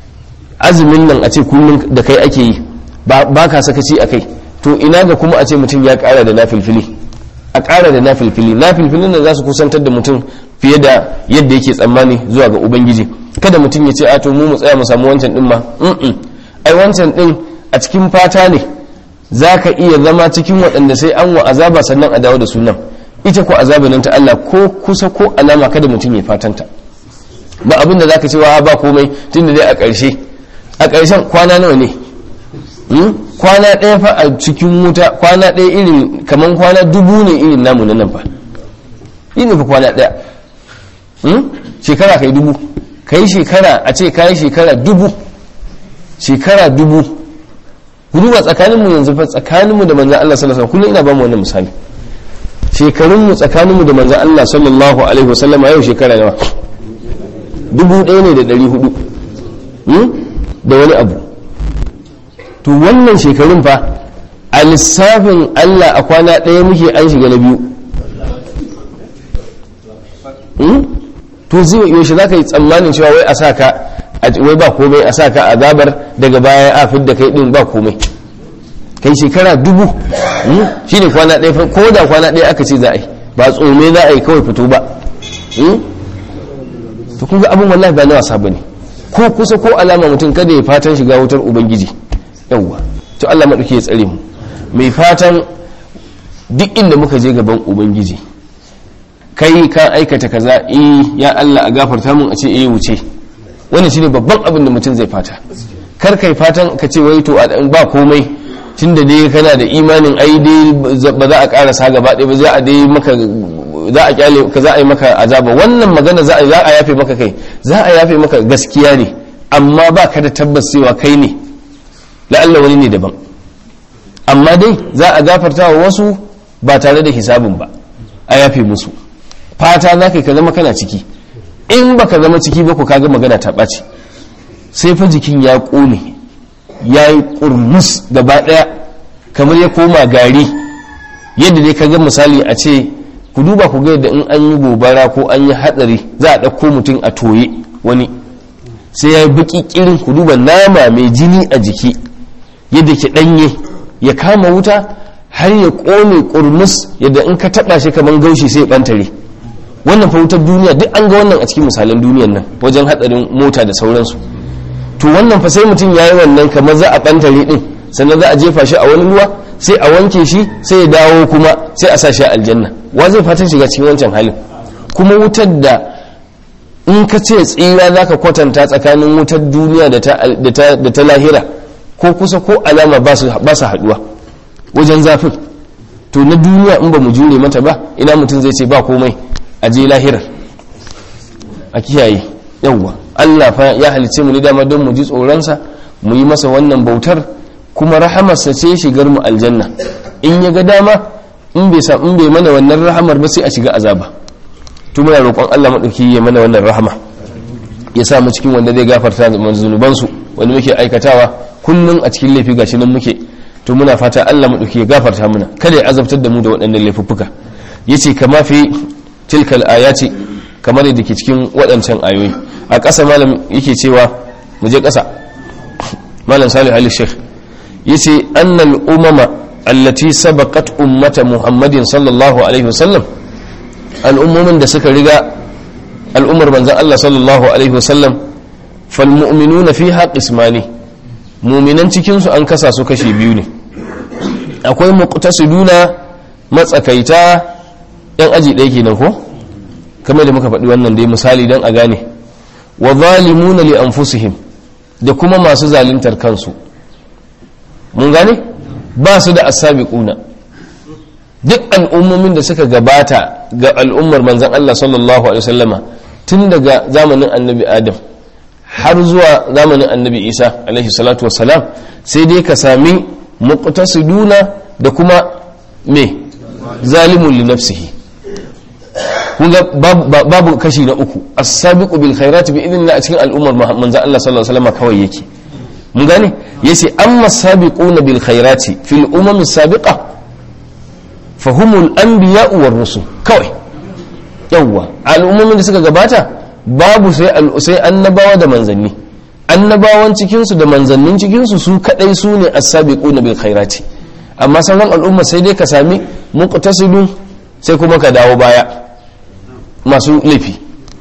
azumin nan a ce kullum da kai ake yi ba ka sakaci a kai to ina ga kuma a ce mutum ya kara da nafilfili a kara da nafilfili nafilfilin nan za su kusantar da mutum fiye da yadda yake tsammani zuwa ga ubangiji kada mutum ya ce a to mu mu tsaya mu samu wancan din ma ai wancan din a cikin fata ne za ka iya zama cikin waɗanda sai an wa azaba sannan a dawo da sunan ita ko azaba nan ta Allah ko kusa ko alama kada mutum ya fatanta ba abin da za ka ce wa ba komai tun da dai a ƙarshe a ƙarshen kwana nawa ne kwana ɗaya fa a cikin wuta kwana ɗaya irin kamar kwana dubu ne irin namu na nan fa yin fa kwana ɗaya shekara kai dubu kai shekara a ce kayi shekara dubu shekara dubu duba tsakaninmu yanzu fa tsakaninmu da manzan Allah sallallahu alaihi kullum ina ba mu wannan misali shekarunmu tsakaninmu da manzan Allah sallallahu alaihi wasallam yau shekara nawa dubu ɗaya ne da ɗari hudu da wani abu to wannan shekarun fa a lissafin Allah a kwana ɗaya muke an shiga na biyu to zai yaushe za ka yi tsammanin cewa wai a sa ka wai ba komai a sa ka azabar daga baya a fidda kai din ba komai kai shekara dubu shi ne kwana ɗaya ko da kwana ɗaya aka ce za a yi ba tsome za a yi kawai fito ba to kun ga abin wallahi ba na wasa ba ne ko kusa ko alama mutum kada ya fatan shiga wutar ubangiji yawwa to Allah maɗauki ya tsare mu mai fatan duk inda muka je gaban ubangiji kai ka aikata kaza eh ya Allah a gafarta mun a ce eh wuce wannan shine babban abin da mutum zai fata kar kai fatan ka ce wai to ba komai tunda dai kana da imanin ai dai ba za a karasa gaba ɗaya ba za a dai maka za a kyale ka za a yi maka azaba wannan magana za a za a yafe maka kai za a yafe maka gaskiya ne amma ba ka da tabbas cewa kai ne la'alla wani ne daban amma dai za a gafarta wa wasu ba tare da hisabin ba a yafe musu fata za ka zama kana ciki in baka zama ciki ba ku kaga magana ta ɓaci sai fa jikin ya ƙone ya yi ƙurmus gaba ɗaya kamar ya koma gari yadda dai kaga misali a ce ku duba ku ga yadda in an yi gobara ko an yi hatsari za a ɗauko mutum a toye wani sai ya yi baki kirin ku duba nama mai jini a jiki yadda ke ɗanye ya kama wuta har ya ƙone ƙurmus yadda in ka taɓa shi kamar gaushi sai ya ɓantare wannan fa wutar duniya duk an ga wannan a cikin misalan duniyan nan wajen hatsarin mota da sauransu to wannan fa sai mutum ya yi wannan kamar za a ɓantare ɗin sannan za a jefa shi a wani ruwa sai a wanke shi sai ya dawo kuma sai a sa shi a aljanna wa zai fatan shiga cikin wancan halin kuma wutar da in ka ce tsira za ka kwatanta tsakanin wutar duniya da ta lahira ko kusa ko alama ba su haɗuwa wajen zafin to na duniya in ba mu jure mata ba ina mutum zai ce ba komai a je lahirar a kiyaye yawwa allah fa ya halice mu ne dama don mu ji tsoronsa mu yi masa wannan bautar kuma rahamarsa ce shigar mu aljanna in ya ga dama in bai in bai mana wannan rahamar ba sai a shiga azaba to muna roƙon Allah madauki ya mana wannan rahama ya sa mu cikin wanda zai gafarta da zunuban su wanda muke aikatawa kullun a cikin laifi gashi nan muke to muna fata Allah madauki ya gafarta mana kada ya azabtar da mu da waɗannan laifuffuka yace kama fi tilkal ayati kamar yadda ke cikin waɗancan ayoyi a ƙasa malam yake cewa mu je ƙasa malam salih ali sheikh yace annal umama allati sabaqat ummata muhammadin sallallahu alaihi wasallam al'ummomin da suka riga al'ummar manzon Allah sallallahu alaihi wasallam fal mu'minuna fiha qismani mu'minan cikin su an kasa su kashi biyu ne akwai muqtasiduna matsakaita yan aji ɗaya kenan ko kamar da muka faɗi wannan dai misali dan a gane wa zalimuna li anfusihim da kuma masu zaluntar kansu mun gane ba su da asabiquna duk al'ummomin da suka gabata ga al'ummar manzan Allah sallallahu alaihi wasallama tun daga zamanin annabi adam har zuwa zamanin annabi isa alaihi salatu wassalam sai dai ka sami muqtasiduna da kuma me zalimun li nafsihi kun ga babu kashi na uku as-sabiqu bil khairati bi idnillah a cikin al'ummar manzan Allah sallallahu alaihi wasallama kawai yake mun gane yace amma sabiquna bil khairati fil umam sabiqa fahumul anbiya war rusul kawai yawwa al'ummomin da suka gabata babu sai sai annabawa da manzanni annabawan cikin su da manzannin cikin su su kadai su ne as-sabiquna bil khairati amma sauran al'umma sai dai ka sami muqtasidun sai kuma ka dawo baya masu laifi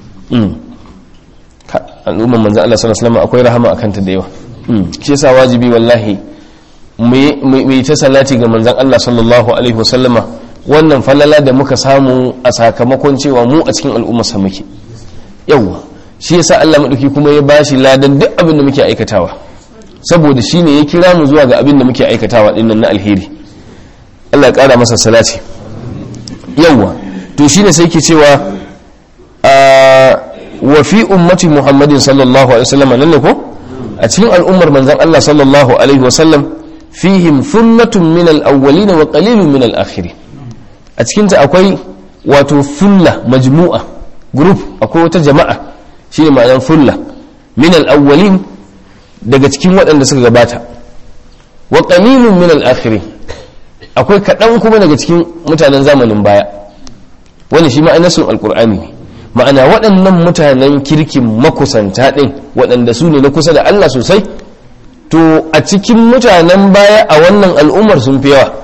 al'umman manzan Allah sallallahu alaihi wasallam akwai rahama akan ta da yawa shi yasa wajibi wallahi mu yi ta salati ga manzan Allah sallallahu alaihi wasallama wannan falala da muka samu a sakamakon cewa mu a cikin al'ummarsa muke yawwa shi yasa Allah madauki kuma ya bashi ladan duk abin da muke aikatawa saboda shine ya kira mu zuwa ga abin da muke aikatawa dinnan na alheri Allah ya kara masa salati yawwa to shine sai ke cewa wa fi ummati muhammadin sallallahu alaihi wasallam nan ne ko a cikin al'ummar manzan Allah sallallahu alaihi wasallam fihim thullatun min al-awwalin wa qalilun min al-akhirin a cikin ta akwai wato fulla majmu'a group akwai wata jama'a shine ma'anar fulla min al-awwalin daga cikin waɗanda suka gabata wa qalilun min al-akhirin akwai kaɗan kuma daga cikin mutanen zamanin baya wani shi ma'anar sun alqur'ani ne ma'ana waɗannan mutanen kirkin makusanta ɗin waɗanda su ne na kusa da Allah sosai to a cikin mutanen baya a wannan al'ummar sun fi yawa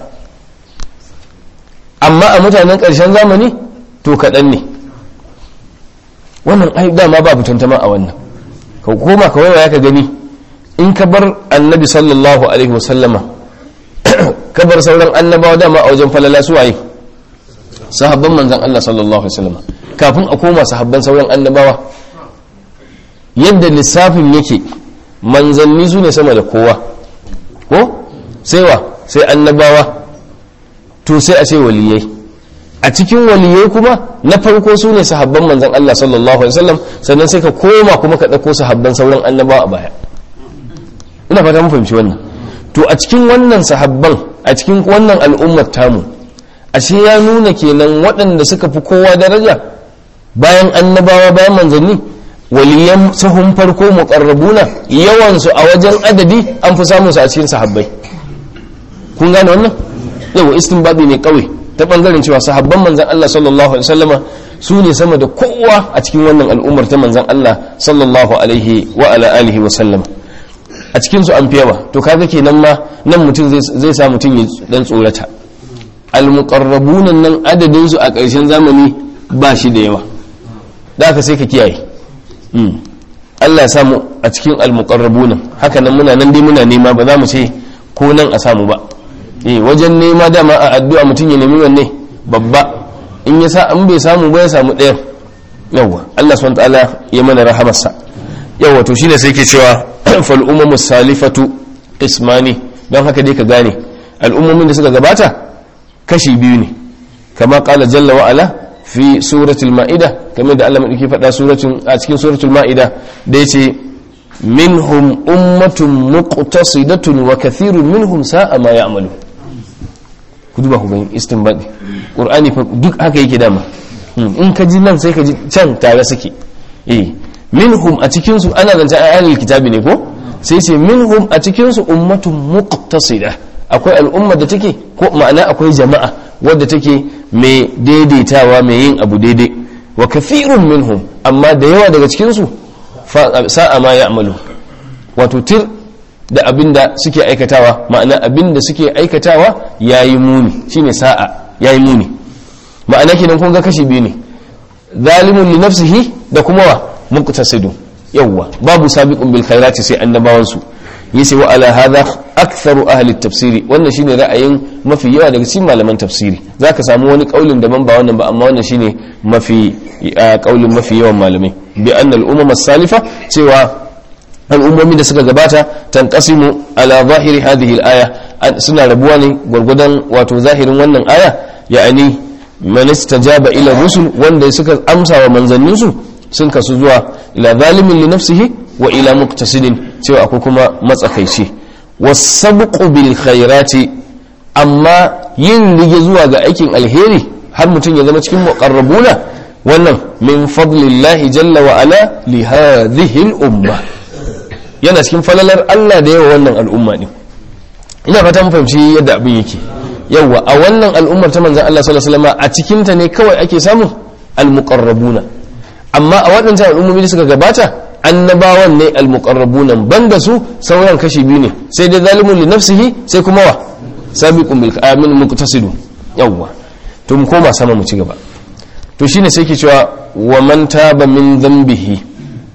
amma a mutanen ƙarshen zamani to kaɗan ne wannan ai dama ba tantama a wannan ka koma ka waiwaya ka gani in ka bar annabi sallallahu alaihi wasallama ka bar sauran annabawa dama a wajen falala suwaye sahabban manzan Allah sallallahu alaihi wasallama kafin a koma sahabban sauran annabawa yadda lissafin yake manzanni su ne sama da kowa ko sai wa sai annabawa to sai a ce waliyai a cikin waliyai kuma na farko su ne sahabban manzan Allah sallallahu alaihi wasallam sannan sai ka koma kuma ka ɗauko sahabban sauran annabawa a baya ina fata mun fahimci wannan to a cikin wannan sahabban a cikin wannan al'ummar tamu ashe ya nuna kenan waɗanda suka fi kowa daraja bayan annabawa bayan manzanni waliyan sahun farko muqarrabuna yawan su a wajen adadi an fi samun su a cikin sahabbai kun gane wannan yawa istinbadi ne kawai ta bangaren cewa sahabban manzan Allah sallallahu alaihi wasallama su ne sama da kowa a cikin wannan al'ummar ta manzan Allah sallallahu alaihi wa ala alihi wa sallam a cikin su an fi yawa to kaga kenan ma nan mutum zai sa mutum ya dan tsorata almuqarrabun nan adadin su a ƙarshen zamani ba shi da yawa da haka sai ka kiyaye Allah ya samu a cikin almuqarrabun haka nan muna nan dai muna nema ba za mu ce ko nan a samu ba eh wajen nema dama a addu'a mutum ya nemi wanne babba in ya sa an bai samu ba ya samu ɗaya yawa Allah subhanahu wa ta'ala ya mana rahamarsa yawa to shine sai ke cewa fal umamu salifatu ismani don haka dai ka gane al'ummomin da suka gabata kashi biyu ne kama kala jalla wa ala fi suratul ma'ida kamar da Allah madauki faɗa suratul a cikin suratul ma'ida da yace minhum ummatun muqtasidatun wa kathirun minhum sa'a ma ya'malu ku duba ku gani istinbadi qur'ani fa duk haka yake dama in ka ji nan sai ka ji can tare suke eh minhum a cikin su ana zance ayyul kitabi ne ko sai ce minhum a cikin su ummatun muqtasida akwai al'umma da take ko ma'ana akwai jama'a wadda take mai daidaitawa mai yin abu daidai wa kafirun minhum amma da yawa daga cikin su sa'a ma ya'malu wato tir da abinda suke aikatawa ma'ana abinda suke aikatawa yayi muni shine sa'a yayi muni ma'ana kenan kun ga kashi biyu ne zalimun li nafsihi da kuma wa muqtasidu yawwa babu sabiqun bil khairati sai annabawan su yace wa ala hadha aktharu ahli tafsiri wannan shine ra'ayin mafi yawa daga cikin malaman tafsiri zaka samu wani kaulin daban ba wannan ba amma wannan shine mafi kaulin mafi yawan malamai bi anna al umama salifa cewa al'ummomi da suka gabata tanqasimu ala zahiri hadhihi al aya suna rabuwa ne gwargwadon wato zahirin wannan aya ya'ani man istajaba ila rusul wanda suka amsa wa manzanninsu sun kasu zuwa ila zalimin li nafsihi wa ila muqtasidin cewa akwai kuma matsakaici wasabqu bil khairati amma yin rige zuwa ga aikin alheri har mutum ya zama cikin muqarrabuna wannan min fadlillahi jalla wa ala li hadhihi al umma yana cikin falalar Allah da yawa wannan al'umma din ina fata mun fahimci yadda abin yake yawa a wannan al'ummar ta manzon Allah sallallahu alaihi wasallam a cikin ta ne kawai ake samun al muqarrabuna amma a waɗancan al'ummomi da suka gabata annabawan ne almuqarrabunan banda su sauran kashi biyu ne sai dai zalimun li nafsihi sai kuma wa sabiqun bil amin muqtasidu yawwa to mu koma sama mu ci gaba to shine sai ke cewa wa man taba min dhanbihi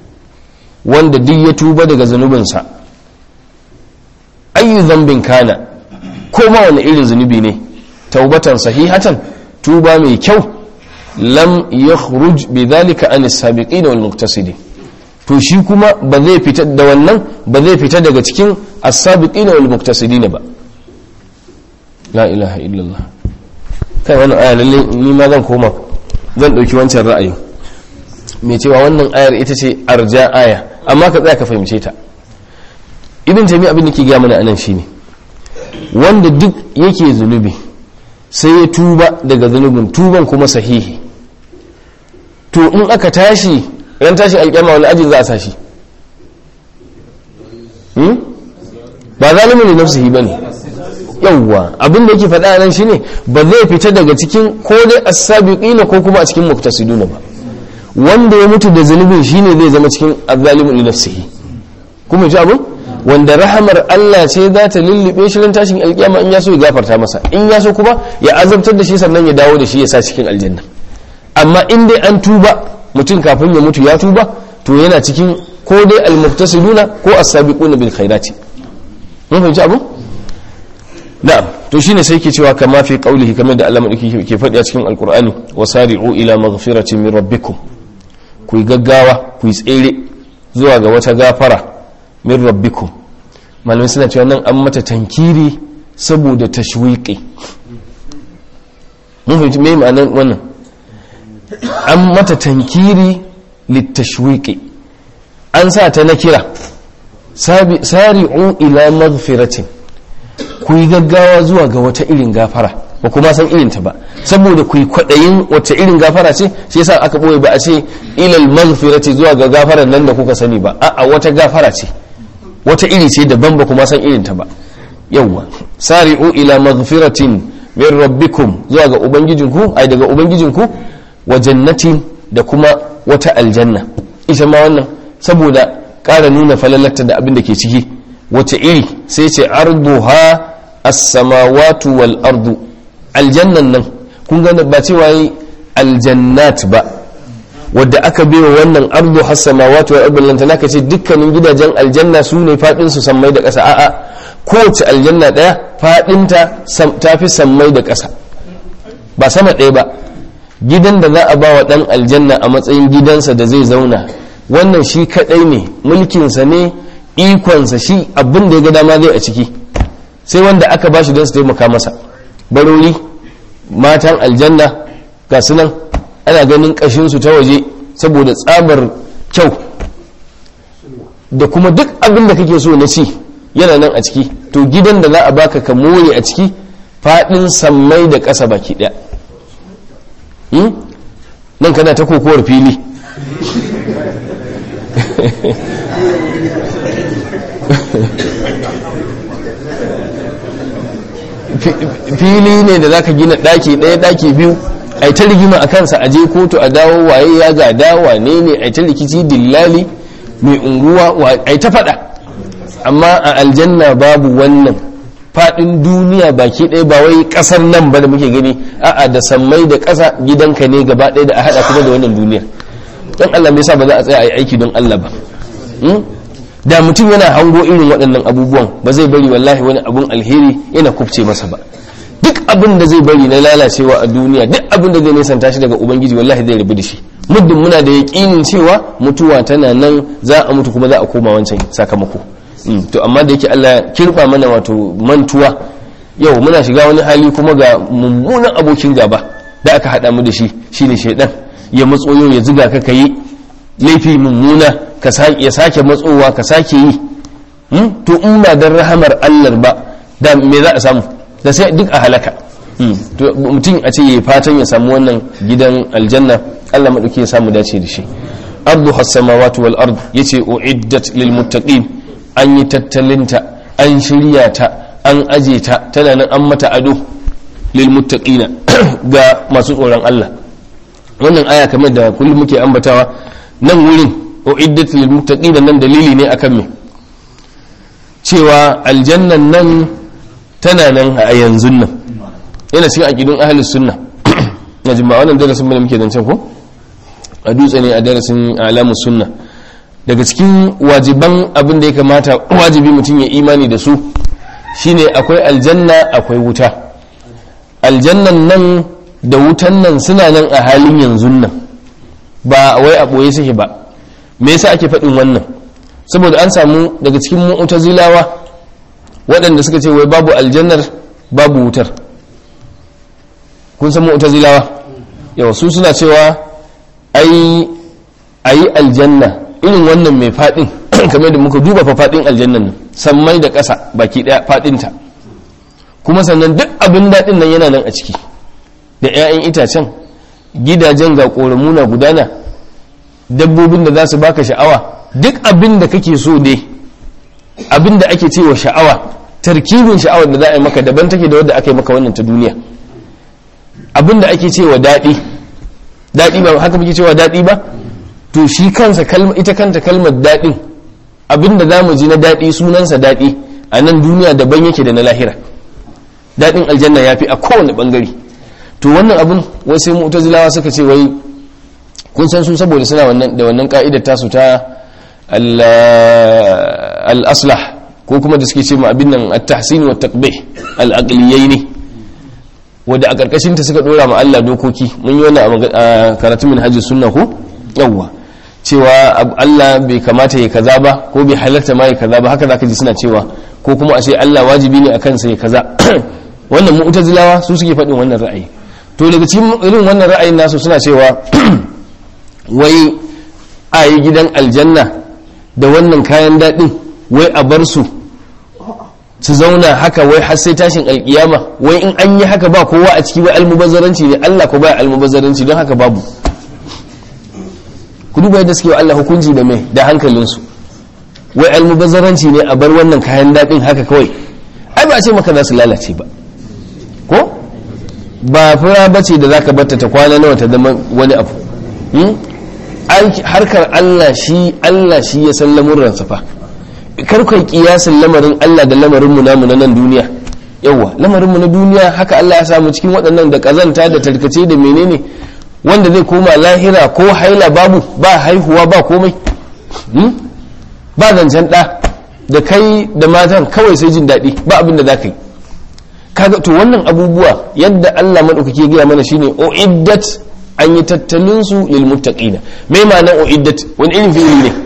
wanda duk ya tuba daga zanubinsa ayu dhanbin kana ko ma wani irin zunubi ne taubatan sahihatan tuba mai kyau lam yakhruj bidhalika an as-sabiqin wal muqtasidin to shi kuma ba zai fita da wannan ba zai fita daga cikin as-sabiqin wal muqtasidin ba la ilaha illallah kai wannan aya lalle ni ma zan koma zan dauki wancan ra'ayi mai cewa wannan ayar ita ce arja aya amma ka tsaya ka fahimce ta ibn taymiya abin da ke gaya mana anan shine wanda duk yake zunubi sai ya tuba daga zunubin tuban kuma sahihi to in aka tashi ran tashi alƙyama wani aji za a sashi ba zalimin da nafsihi ba ne yawwa abin da yake faɗa nan shine ba zai fita daga cikin ko dai as-sabiqina ko kuma a cikin muqtasiduna ba wanda ya mutu da zunubin shine zai zama cikin azzalimin li nafsihi kuma ji abin wanda rahamar Allah ce za ta lullube shi ran tashin alƙiyama in ya so ya gafarta masa in ya so kuma ya azabtar da shi sannan ya dawo da shi ya sa cikin aljanna amma in dai an tuba mutum kafin ya mutu ya tuba to yana cikin ko dai almuhtasiduna ko as-sabiquna bil khairati mun fahimci abu na'am to shine sai ke cewa kama fi qaulihi kamar da Allah madauki ke faɗi a cikin alqur'ani wasari'u ila maghfiratin min rabbikum ku yi gaggawa ku yi tsere zuwa ga wata gafara min rabbikum malamai suna cewa nan an mata tankiri saboda tashwiqi mun fahimci me ma'anar wannan an mata tankiri littashwiqi an sa ta na kira sari'u ila maghfiratin ku yi gaggawa zuwa ga wata irin gafara ba kuma san irin ta ba saboda ku yi kwaɗayin wata irin gafara ce shi yasa aka ɓoye ba a ce ilal maghfirati zuwa ga gafarar nan da kuka sani ba a'a wata gafara ce wata iri ce daban ba kuma san irin ta ba yawwa sari'u ila maghfiratin min rabbikum zuwa ga ubangijinku ai daga ubangijinku wa jannatin da kuma wata aljanna ita ma wannan saboda ƙara nuna falalarta da abin da ke ciki wace iri sai ce arduha as-samawatu wal ardu aljannan nan kun ga ba cewa yi aljannat ba wadda aka baiwa wannan ardu has samawati wal ardu lantana ka ce dukkanin gidajen aljanna su ne fadin su sammai da ƙasa a'a kowace aljanna daya fadin ta tafi sammai da ƙasa ba sama ɗaya ba gidan da za a ba wa ɗan aljanna a matsayin gidansa da zai zauna wannan shi kaɗai ne mulkinsa ne ikonsa shi abin da ya ga dama zai a ciki sai wanda aka ba shi don su taimaka masa barori matan aljanna ga nan ana ganin ƙashinsu ta waje saboda tsabar kyau da kuma duk abin da kake so na ci yana nan a ciki to gidan da za a baka ka more a ciki faɗin sammai da ƙasa baki ɗaya nan kana ta kokowar fili fili ne da zaka gina daki ɗaya daki biyu ai ta rigima a kansa aje kotu a dawo waye ya gada wane ne ai ta rikici dillali mai unguwa ai ta faɗa amma a aljanna babu wannan faɗin duniya baki ɗaya ba wai ƙasar nan ba da muke gani a'a da sammai da ƙasa gidanka ne gaba ɗaya da a haɗa kuma da wannan duniyar don Allah me yasa ba za a tsaya a yi aiki don Allah ba da mutum yana hango irin waɗannan abubuwan ba zai bari wallahi wani abun alheri yana kubce masa ba duk abin da zai bari na lalacewa a duniya duk abin da zai nisanta shi daga ubangiji wallahi zai rabu da shi muddin muna da yaƙinin cewa mutuwa tana nan za a mutu kuma za a koma wancan sakamako to amma da yake Allah kirba mana wato mantuwa yau muna shiga wani hali kuma ga mummunan abokin gaba da aka haɗa mu da shi shine shaidan ya matso yau ya ziga ka yi laifi mummuna ya sake matsowa ka sake yi to in ba don rahamar Allah ba da me za a samu da sai duk a halaka mutum a ce ya fatan ya samu wannan gidan aljanna Allah maɗauki ya samu dace da shi ardu hassamawatu wal ard yace uiddat lil muttaqin an yi tattalinta an shirya ta an aje ta tana nan an mata ado lil muttaqina ga masu tsoron Allah wannan aya kamar da kullum muke ambatawa nan wurin uiddat lil muttaqina nan dalili ne akan me cewa aljannan nan tana nan a yanzu nan yana cikin aqidun ahlus sunna na jima wannan darasin mu da muke zancen ko a dutse ne a darasin alamus sunna daga cikin wajiban abin da ya kamata wajibi mutum ya imani da su shine akwai aljanna akwai wuta aljannan nan da wutan nan suna nan a halin yanzu nan ba wai a ɓoye suke ba me yasa ake faɗin wannan saboda an samu daga cikin mu'tazilawa waɗanda suka ce wai babu aljannar babu wutar kun san mu'tazilawa yawa su suna cewa ai ayi aljanna irin wannan mai faɗin kamar da muka duba fa faɗin aljannan nan sammai da ƙasa baki ɗaya faɗinta kuma sannan duk abin daɗin nan yana nan a ciki da 'ya'yan itacen gidajen ga ƙoramu na gudana dabbobin da za su baka sha'awa duk abin da kake so dai abin da ake cewa sha'awa tarkibin sha'awar da za a yi maka daban take da wadda aka yi maka wannan ta duniya abin da ake cewa daɗi daɗi ba haka muke cewa daɗi ba to shi kansa ita kanta kalmar daɗin abin da za mu ji na daɗi sunansa daɗi a nan duniya daban yake da na lahira daɗin aljanna ya fi a kowane ɓangare to wannan abin wasu mu'tazilawa suka ce wai kun san su saboda suna da wannan ka'idar tasu ta al-aslah ko kuma da suke ce ma abin nan at-tahsin wa taqbih al-aqliyai ne wanda a karkashin ta suka dora ma Allah dokoki mun yi wannan a karatun min hajji sunna ko yawwa cewa Allah bai kamata ya kaza ba ko bai halarta ma ya kaza ba haka zaka ji suna cewa ko kuma a ce Allah wajibi ne akan sa ya kaza wannan mu'tazilawa su suke faɗin wannan ra'ayi to daga cikin irin wannan ra'ayin nasu suna cewa wai a yi gidan aljanna da wannan kayan daɗin wai a bar su su zauna haka wai har sai tashin alkiyama wai in an yi haka ba kowa a ciki wai almubazzaranci ne Allah ko ba almubazzaranci don haka babu ku duba yadda suke wa Allah hukunci da mai da hankalinsu wai almubazzaranci ne a bar wannan kayan daɗin haka kawai ai ba a ce maka za su lalace ba ko ba fura bace da zaka batta ta kwana nawa ta zama wani abu harkar Allah shi Allah shi ya san lamurransa fa kar kai kiyasin lamarin Allah da lamarin mu namu na nan duniya yawa lamarin mu na duniya haka Allah ya samu cikin waɗannan da kazanta da tarkace da menene wanda zai koma lahira ko haila babu ba haihuwa ba komai ba zancen ɗa da kai da matan kawai sai jin daɗi ba abin da za ka yi kaga to wannan abubuwa yadda Allah maɗaukaki ya gaya mana shine uiddat an yi tattalin su lil muttaqina me ma'anar uiddat wani irin fi'ili ne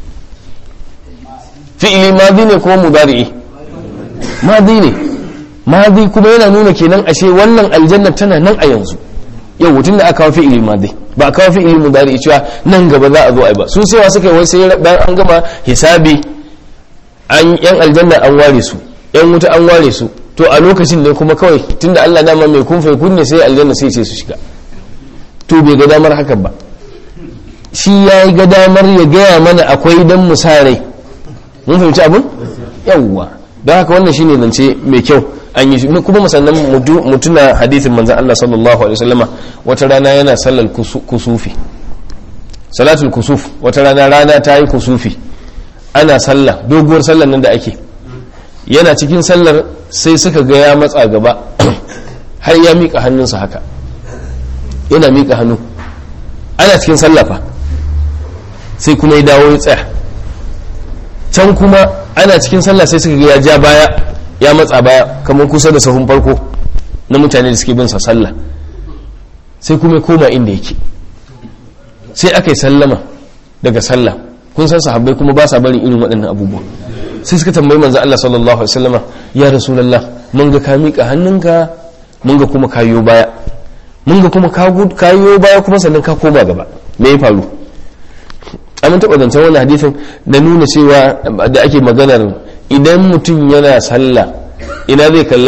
fi'ili madi ne kuma mudari'i madi ne madi kuma yana nuna kenan ashe wannan aljanna tana nan a yanzu yau tun da aka kawo fi'ili madi ba a kawo fi'ili mudari'i cewa nan gaba za a zo a yi ba su sai suka yi wai sai bayan an gama hisabi an yan aljanna an ware su yan wuta an ware su to a lokacin ne kuma kawai tunda Allah dama mai kun fai kunne sai aljanna sai ce su shiga to bai ga damar hakan ba shi ya yi ga damar ya gaya mana akwai dan musarai mun fahimci abun yawwa don haka wannan shine zance mai kyau an yi kuma musannan mutuna hadithin manzan Allah sallallahu alaihi wasallama wata rana yana sallar kusufi salatul kusuf wata rana rana ta yi kusufi ana sallah doguwar sallar nan da ake yana cikin sallar sai suka ga ya matsa gaba har ya miƙa hannunsa haka yana miƙa hannu ana cikin sallafa sai kuma ya dawo ya tsaya can kuma ana cikin sallah sai suka ga ya ja baya ya matsa baya kamar kusa da sahun farko na mutane da suke bin sa sallah sai kuma ya koma inda yake sai aka yi sallama daga sallah kun san sahabbai kuma ba sa barin irin waɗannan abubuwa sai suka tambayi manzo Allah sallallahu alaihi wasallama ya rasulullah mun ga ka miƙa hannunka mun ga kuma kayo baya mun ga kuma kayo baya kuma sannan ka koma gaba me ya faru an taɓa zancen wani hadisin da nuna cewa da ake maganar idan mutum yana sallah ina zai kalla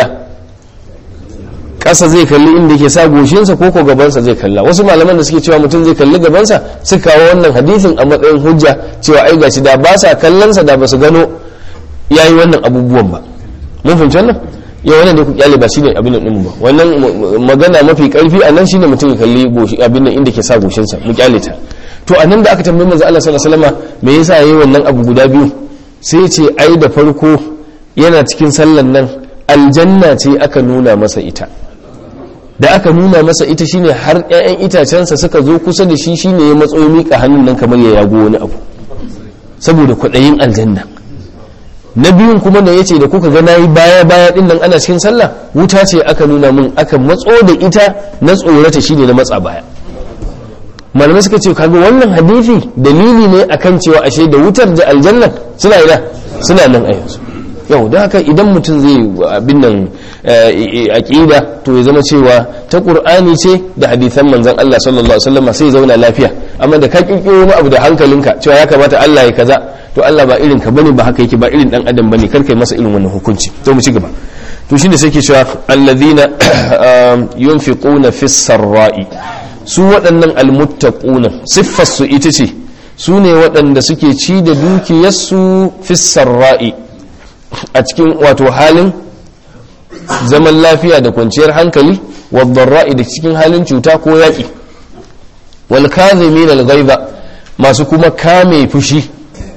ƙasa zai kalli inda ke sa goshinsa ko ko gabansa zai kalla wasu malaman da suke cewa mutum zai kalli gabansa su kawo wannan hadisin a matsayin hujja cewa ai gashi da ba sa kallonsa da ba su gano yayi wannan abubuwan ba mun fahimci wannan ya wannan da ku kyale ba shine abin nan ba wannan magana mafi karfi a nan shine mutum ya kalli goshi abin nan inda ke sa goshinsa mu kyale ta to a nan da aka tambayi manzo Allah sallallahu alaihi wasallam me yasa yayi wannan abu guda biyu sai ya ce ai da farko yana cikin sallan nan aljanna ce aka nuna masa ita da aka nuna masa ita shine har ƴaƴan itacensa suka zo kusa da shi shine ya matso ya mika hannun nan kamar ya yago wani abu saboda kwaɗayin aljanna na biyun kuma da yace da kuka ga nayi baya baya din nan ana cikin sallah wuta ce aka nuna mun aka matso da ita na tsorata shine na matsa baya malamai suka ce kaga wannan hadisi dalili ne akan cewa ashe da wutar da aljanna suna ina suna nan a yanzu yau don haka idan mutum zai abin nan aqida to ya zama cewa ta qur'ani ce da hadisan manzon Allah sallallahu alaihi wasallam sai zauna lafiya amma da ka kirkiro wani abu da hankalinka cewa ya kamata Allah ya kaza to Allah ba irin ka bane ba haka yake ba irin dan adam bane kar kai masa irin wannan hukunci to mu ci gaba to shine sai ke cewa alladhina yunfiquna fis sarra'i su waɗannan almuttaquna siffar su ita ce su ne waɗanda suke ci da dukiyarsu fis sarra'i a cikin wato halin zaman lafiya da kwanciyar hankali wadda da cikin halin cuta ko yaƙi wal kazimin al masu kuma kame fushi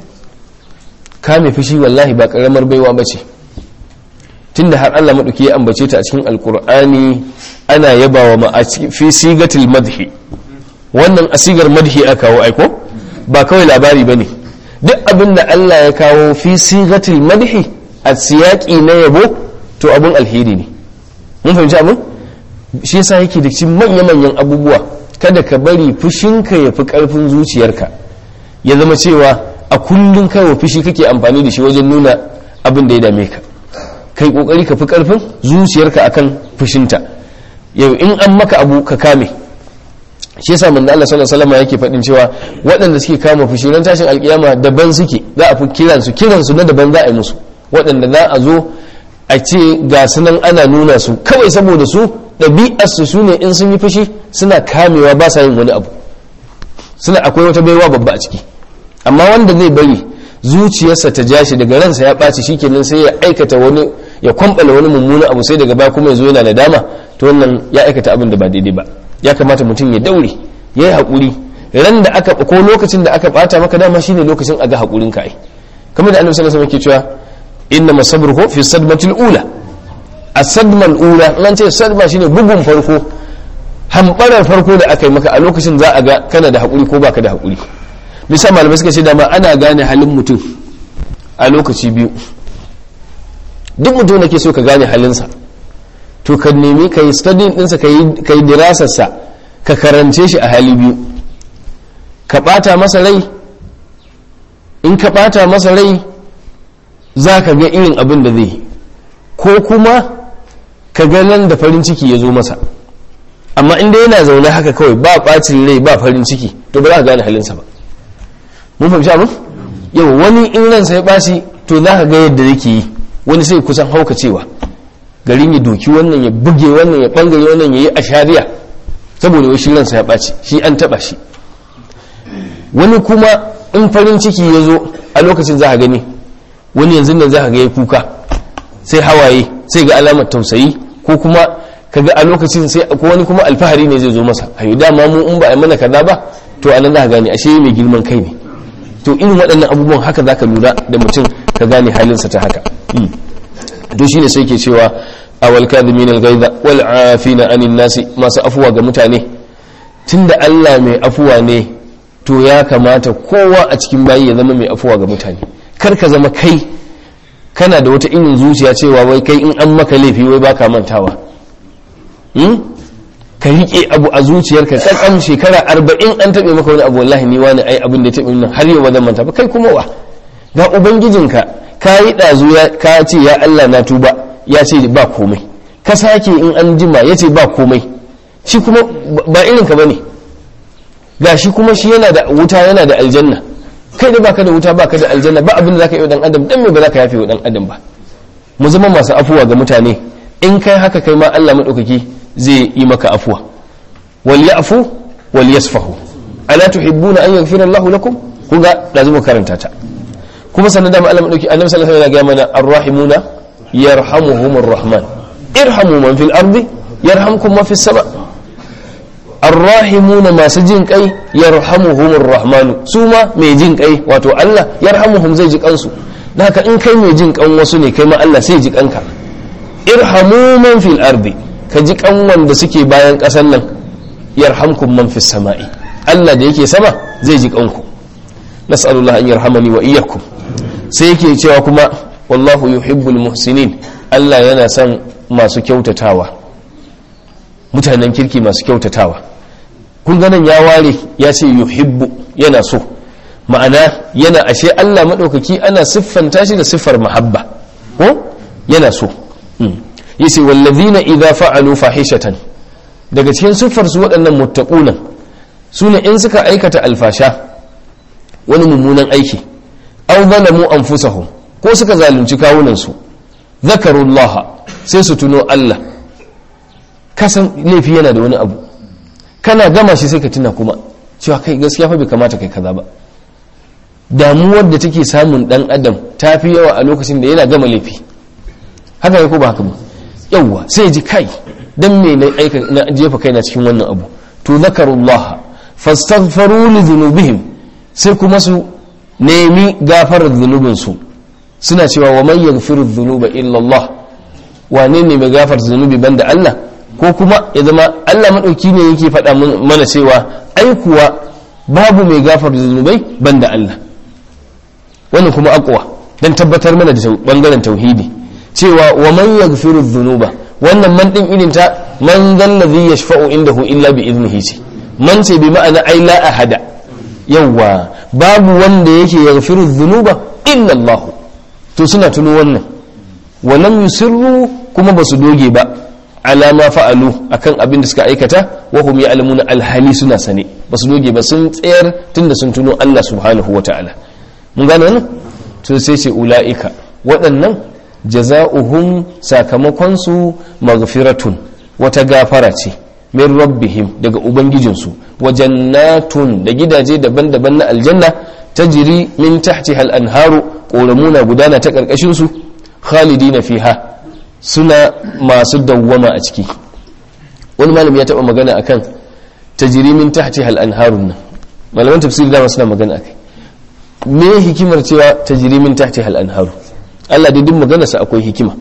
kame fushi wallahi ba karamar baiwa bace tunda har Allah maɗauki ya ambace ta a cikin alkur'ani ana yabawa ma a fi sigatil madhi wannan asigar madhi aka kawo aiko ba kawai labari bane duk abin da Allah ya kawo fi sigatil madhi a siyaki na yabo to abun alheri ne mun fahimci abin shi yasa yake da cikin manya-manyan abubuwa kada ka bari fushinka ya fi karfin zuciyarka ya zama cewa a kullum kaiwa fushi kake amfani da shi wajen nuna abin da ya dame ka kai kokari ka fi karfin zuciyarka akan fushinta yau in an maka abu ka kame shi yasa manzo Allah sallallahu alaihi wasallam yake faɗin cewa waɗanda suke kama fushi ran tashin alkiyama daban suke za a fi kiran su kiran su na daban za a yi musu waɗanda za a zo a ce ga su nan ana nuna su kawai saboda su ɗabi'ar su sune in sun yi fushi suna kamewa ba sa yin wani abu suna akwai wata baiwa babba a ciki amma wanda zai bari zuciyarsa ta ja shi daga ransa ya ɓaci shikenan sai ya aikata wani ya kwambala wani mummuna abu sai daga baya kuma ya zo yana da dama to wannan ya aikata abin da ba daidai ba ya kamata mutum ya daure ya yi haƙuri ran da aka ko lokacin da aka ɓata maka dama shine lokacin a ga haƙurin ka ai kamar da annabi sallallahu alaihi wasallam ke cewa inna masabruhu fi sadmatil ula as-sadmal ula nan ce sadma shine bugun farko hambarar farko da aka yi maka a lokacin za a ga kana da haƙuri ko baka da haƙuri bisa malamai suka ce dama ana gane halin mutum a lokaci biyu duk mutum da ke so ka gane halinsa to ka nemi ka yi studying ɗinsa ka yi dirasarsa ka karance shi a hali biyu ka ɓata masa rai in ka ɓata masa rai za ka ga irin abin da zai ko kuma ka ga nan da farin ciki ya zo masa amma inda yana zaune haka kawai ba ɓacin rai ba farin ciki to ba za ka gane halinsa ba mun fahimci abin yau wani in ransa ya ɓaci to za ka ga yadda yake yi wani sai kusan hauka cewa garin ya doki wannan ya buge wannan ya bangare wannan ya yi a shari'a saboda wai shi ransa ya ɓaci shi an taɓa shi wani kuma in farin ciki ya zo a lokacin za a gani wani yanzu nan za a ga ya kuka sai hawaye sai ga alamar tausayi ko kuma kaga a lokacin sai ko wani kuma alfahari ne zai zo masa ayo dama mu in ba a mana kaza ba to anan za ka gane ashe mai girman kai ne to irin waɗannan abubuwan haka za ka lura da mutum ka gane halinsa ta haka to shine sai ke cewa awal kadhimin al-ghaiza wal afina anin nasi masu afuwa ga mutane tunda Allah mai afuwa ne to ya kamata kowa a cikin bayi ya zama mai afuwa ga mutane kar ka zama kai kana da wata irin zuciya cewa wai kai in an maka laifi wai baka mantawa ka riƙe abu a zuciyarka kakam shekara arba'in an taɓe maka wani abu wallahi ni wani ai abin da ya taɓe nan har yau ba zan manta ba kai kuma wa ga ubangijinka ka yi ɗazu ka ce ya Allah na tuba ya ce ba komai ka sake in an jima ya ce ba komai shi kuma ba irin ka bane ga shi kuma shi yana da wuta yana da aljanna kai da baka da wuta baka da aljanna ba abin da zaka yi wa dan adam dan me ba zaka yafe wa dan adam ba mu zama masu afuwa ga mutane in kai haka kai ma Allah madaukaki zai yi maka afuwa wal ya'fu wal yasfahu ala tuhibbuna an yaghfira Allahu lakum kuga da zuma karanta ta kuma sannan da Allah madauki annabi sallallahu alaihi wasallam ya ga mana arrahimuna yarhamuhumur rahman irhamu man fil ardi yarhamkum man fis sama arrahimuna masu jin kai yarhamuhumur rahman su ma mai jin kai wato Allah yarhamuhum zai ji kansu da haka in kai mai jin kan wasu ne kai ma Allah sai ji kanka irhamu man fil ardi ka ji kan wanda suke bayan kasan nan yarhamkum man fis sama'i Allah da yake sama zai ji kanku nas'alullah an yarhamani wa iyyakum sai yake cewa kuma wallahu yuhibbul muhsinin Allah yana son masu kyautatawa mutanen kirki masu kyautatawa kun ganin ya ware ya ce yuhibbu yana so ma'ana yana ashe Allah maɗaukaki ana siffanta shi da siffar mahabba ko yana so yace wallazina idza fa'alu fahishatan daga cikin siffar su waɗannan muttaqunan sune in suka aikata alfasha wani mummunan aiki aw zalamu anfusahum ko suka zalunci kawunan su zakarullaha sai su tuno Allah kasan laifi yana da wani abu kana gama shi sai ka tuna kuma cewa kai gaskiya fa bai kamata kai kaza ba damuwar da take samun dan adam ta fi yawa a lokacin da yana gama laifi haka ne ko ba haka ba yawwa sai ji kai dan me na aika na jefa kaina cikin wannan abu to zakarullah fastaghfaru li dhunubihim sai kuma su nemi gafarar zunubin su suna cewa wa man yaghfiru dhunuba illa Allah wane ne mai gafar zunubi banda Allah ko kuma ya zama Allah madauki ne yake faɗa mana cewa ai kuwa babu mai gafar zunubai banda Allah wannan kuma akwa dan tabbatar mana da bangaren tauhidi cewa wa man yaghfiru dhunuba wannan man din irin ta man zal ladhi yashfa'u indahu illa bi idnihi ce man ce bi ma'ana ai la ahada yawwa babu wanda yake yaghfiru dhunuba illa Allah to suna tuno wannan wa lam yusirru kuma basu doge ba ala ma fa'alu akan abin da suka aikata wa hum ya'lamuna alhali suna sane basu doge ba sun tsayar tunda sun tuno Allah subhanahu wata'ala mun gane wannan to sai ce ulaika waɗannan jaza'uhum sakamakon su maghfiratun wata gafara ce min rabbihim daga ubangijinsu wa jannatun da gidaje daban-daban na aljanna tajri min tahtiha al-anharu ƙoramuna gudana ta ƙarƙashin su khalidina fiha suna masu dawwama a ciki wani malami ya taɓa magana akan tajri min tahtiha al-anharun nan malaman tafsiri dama suna magana akai me hikimar cewa tajri min tahtiha al-anharu Allah dai duk maganarsa akwai hikima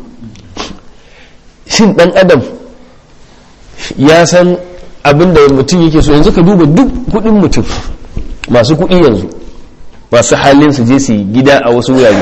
shin dan adam ya san abin da mutum yake so yanzu ka duba duk kudin mutum masu kudi yanzu masu halin su je su gida a wasu wurare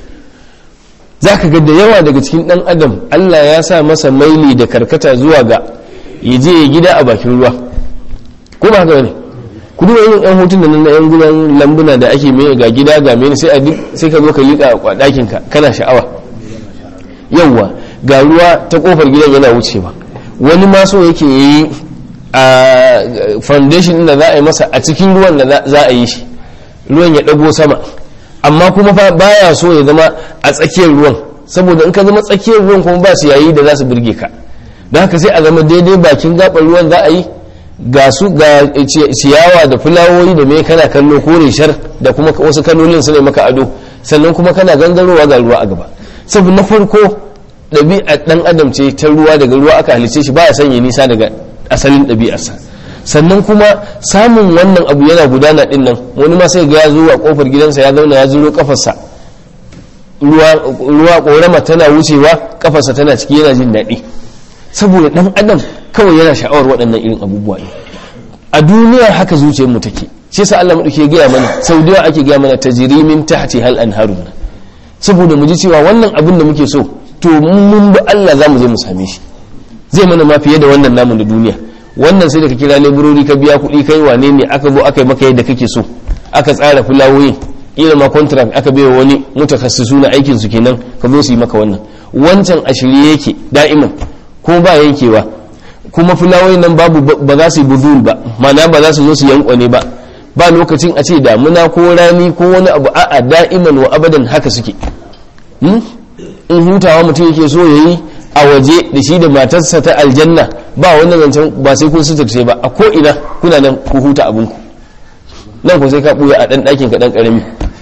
za ka ga da yawa daga cikin dan adam allah ya sa masa maili da karkata zuwa ga ya je ya gida a bakin ruwa ko ba haka ne ku duba irin yan hotun da na yan gudan lambuna da ake mai ga gida ga mene sai a duk sai ka zo ka liƙa a ɗakin ka kana sha'awa yawwa ga ruwa ta kofar gidan yana wucewa wani ma so yake yi a foundation da za a yi masa a cikin ruwan da za a yi shi ruwan ya ɗago sama amma kuma fa baya so ya zama a tsakiyar ruwan saboda in ka zama tsakiyar ruwan kuma ba su yayi da za su birge ka don haka sai a zama daidai bakin gaɓar ruwan za a yi ga su ga ciyawa da fulawoyi da mai kana kallo kore shar da kuma wasu kalolin su ne maka ado sannan kuma kana gangarowa ga ruwa a gaba saboda na farko ɗabi'ar ɗan adam ce ta ruwa daga ruwa aka halice shi baya sanya nisa daga asalin ɗabi'arsa sannan kuma samun wannan abu yana gudana ɗin nan wani ma sai ga ya zo a kofar gidansa ya zauna ya zuro kafarsa ruwa ƙorama tana wucewa kafarsa tana ciki yana jin daɗi saboda ɗan adam kawai yana sha'awar waɗannan irin abubuwa ne a duniyar haka zuciyar mu take shi yasa Allah madauke gaya mana sau da ake gaya mana tajrimin tahti hal anharun saboda mu ji cewa wannan abin da muke so to mun bi Allah za mu je mu same shi zai mana ma fiye da wannan namun da duniya wannan sai da ka kira leburori ka biya kuɗi kai wane ne aka zo aka yi maka yadda kake so aka tsara fulawoyin ila ma contract aka bai wani mutakassisu na aikin su kenan ka zo su yi maka wannan wancan a shirye yake da'iman ko ba yankewa kuma fulawoyin nan babu ba za su yi budul ba mana ba za su zo su yankwane ba ba lokacin a ce damuna ko rani ko wani abu a'a da'iman wa abadan haka suke in hutawa mutum yake so ya yi a waje da shi da matarsa ta aljanna ba wannan zancen ba sai kun suturce ba a ko'ina kuna nan ku huta abinku nan ku sai ka ɓuya a ɗan ɗakin ka ɗan ƙarami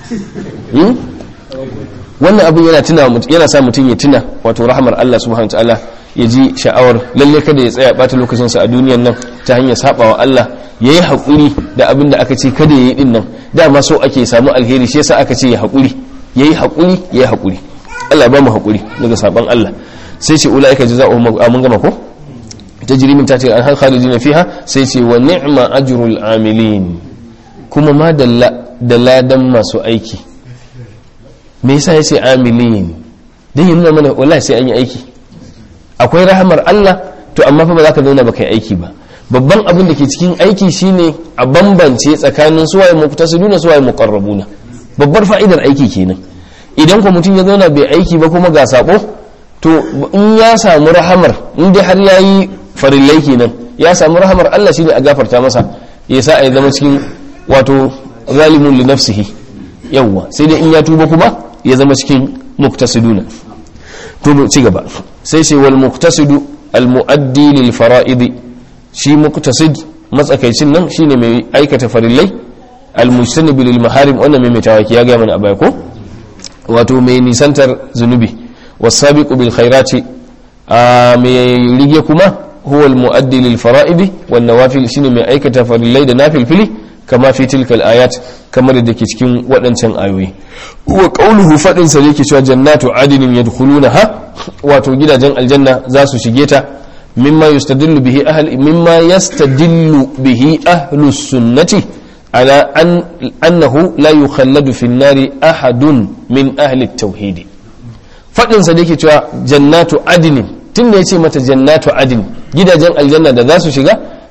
wannan abin yana tuna yana sa mutum ya tuna wato rahmar Allah subhanahu ta'ala ya ji sha'awar lalle kada ya tsaya ɓata lokacinsa a duniyan nan ta hanyar saɓawa Allah ya yi haƙuri da abin da aka ce kada ya yi ɗin nan dama so ake samu alheri shi yasa aka ce ya haƙuri ya yi haƙuri ya yi haƙuri Allah ba mu haƙuri daga saban Allah sai ce ula'ika jaza'u mun gama ko tajri min tahtiha al khalidina fiha sai ce wa ni'ma ajrul amilin kuma ma dalla da ladan masu aiki me yasa yace amilin dan yana mana wallahi sai an yi aiki akwai rahamar Allah to amma fa ba za ka zauna ba kai aiki ba babban abin da ke cikin aiki shine a bambance tsakanin suwaye muqtasiduna suwaye muqarrabuna babbar fa'idar aiki kenan idan ko mutum ya zauna bai aiki ba kuma ga sabo to in ya samu rahamar in dai har yayi farillai kenan ya samu rahamar Allah shine a gafarta masa ya sa a zama cikin wato zalimun li nafsihi yawwa sai dai in ya tuba kuma ya zama cikin muktasiduna to ci gaba sai ce wal muktasidu al muaddi lil fara'id shi muktasid matsakaicin nan shine mai aikata farillai al mujtanib lil maharim wannan mai mutawaki ya ga mana a baya ko wato mai nisantar zunubi wasabiqu bil khairati a mai rige kuma huwa al muaddi lil fara'id wan nawafil shine mai aikata farillai da nafil fili kama fi tilkal ayat kamar da ke cikin waɗancan ayoyi wa qawluhu fadin sa yake cewa jannatu adinin yadkhulunaha wato gidajen aljanna za su shige ta mimma yastadillu bihi ahli mimma yastadillu bihi ahlus sunnati على أن أنه لا يخلد في النار أحد من أهل التوحيد فإن صديقي توا جنات عدن tun da ya ce mata jannatu adin gidajen aljanna da za su shiga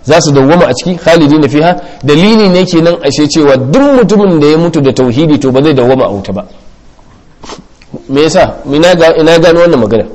za su dawwama a ciki khalidina fiha dalili ne kenan ashe cewa duk mutumin da ya mutu da tauhidi to ba zai dawwama a wuta ba me yasa ina ga ina gano wannan magana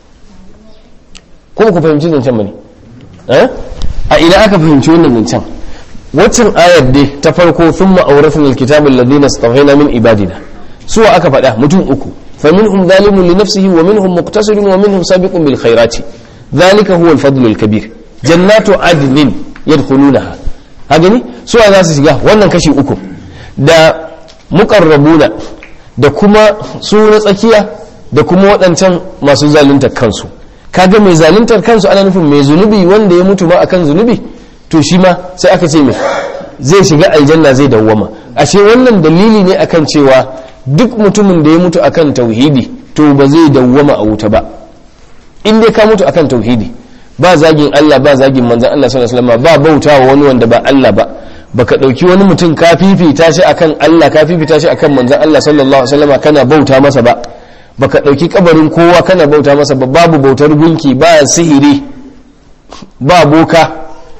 ko ku fahimci zancen bane eh a ina aka fahimci wannan zancen waccan ayar dai ta farko thumma awrathna alkitaba alladhina istafayna min ibadina suwa aka faɗa mutum uku فمنهم ظالم لنفسه ومنهم مقتصد ومنهم سابق بالخيرات ذلك هو الفضل الكبير جنات عدن يدخلونها هاجني سوى za su shiga wannan kashi uku da muqarrabuna da kuma su na tsakiya da kuma waɗancan masu zaluntar kansu kaga mai zaluntar kansu ana nufin mai zunubi wanda ya mutu ma akan zunubi to shi ma sai aka ce mai zai shiga aljanna zai dawwama ashe wannan dalili ne akan cewa duk mutumin da ya mutu akan tauhidi to ba zai dawwama a wuta ba in dai ka mutu akan tauhidi ba zagin Allah ba zagin manzon Allah sallallahu alaihi wasallam ba bautawa wani wanda ba Allah ba baka dauki wani mutum ka fifita shi akan Allah ka fifita shi akan manzon Allah sallallahu alaihi wasallam kana bauta masa ba baka dauki kabarin kowa kana bauta masa ba babu bautar gunki ba sihiri ba boka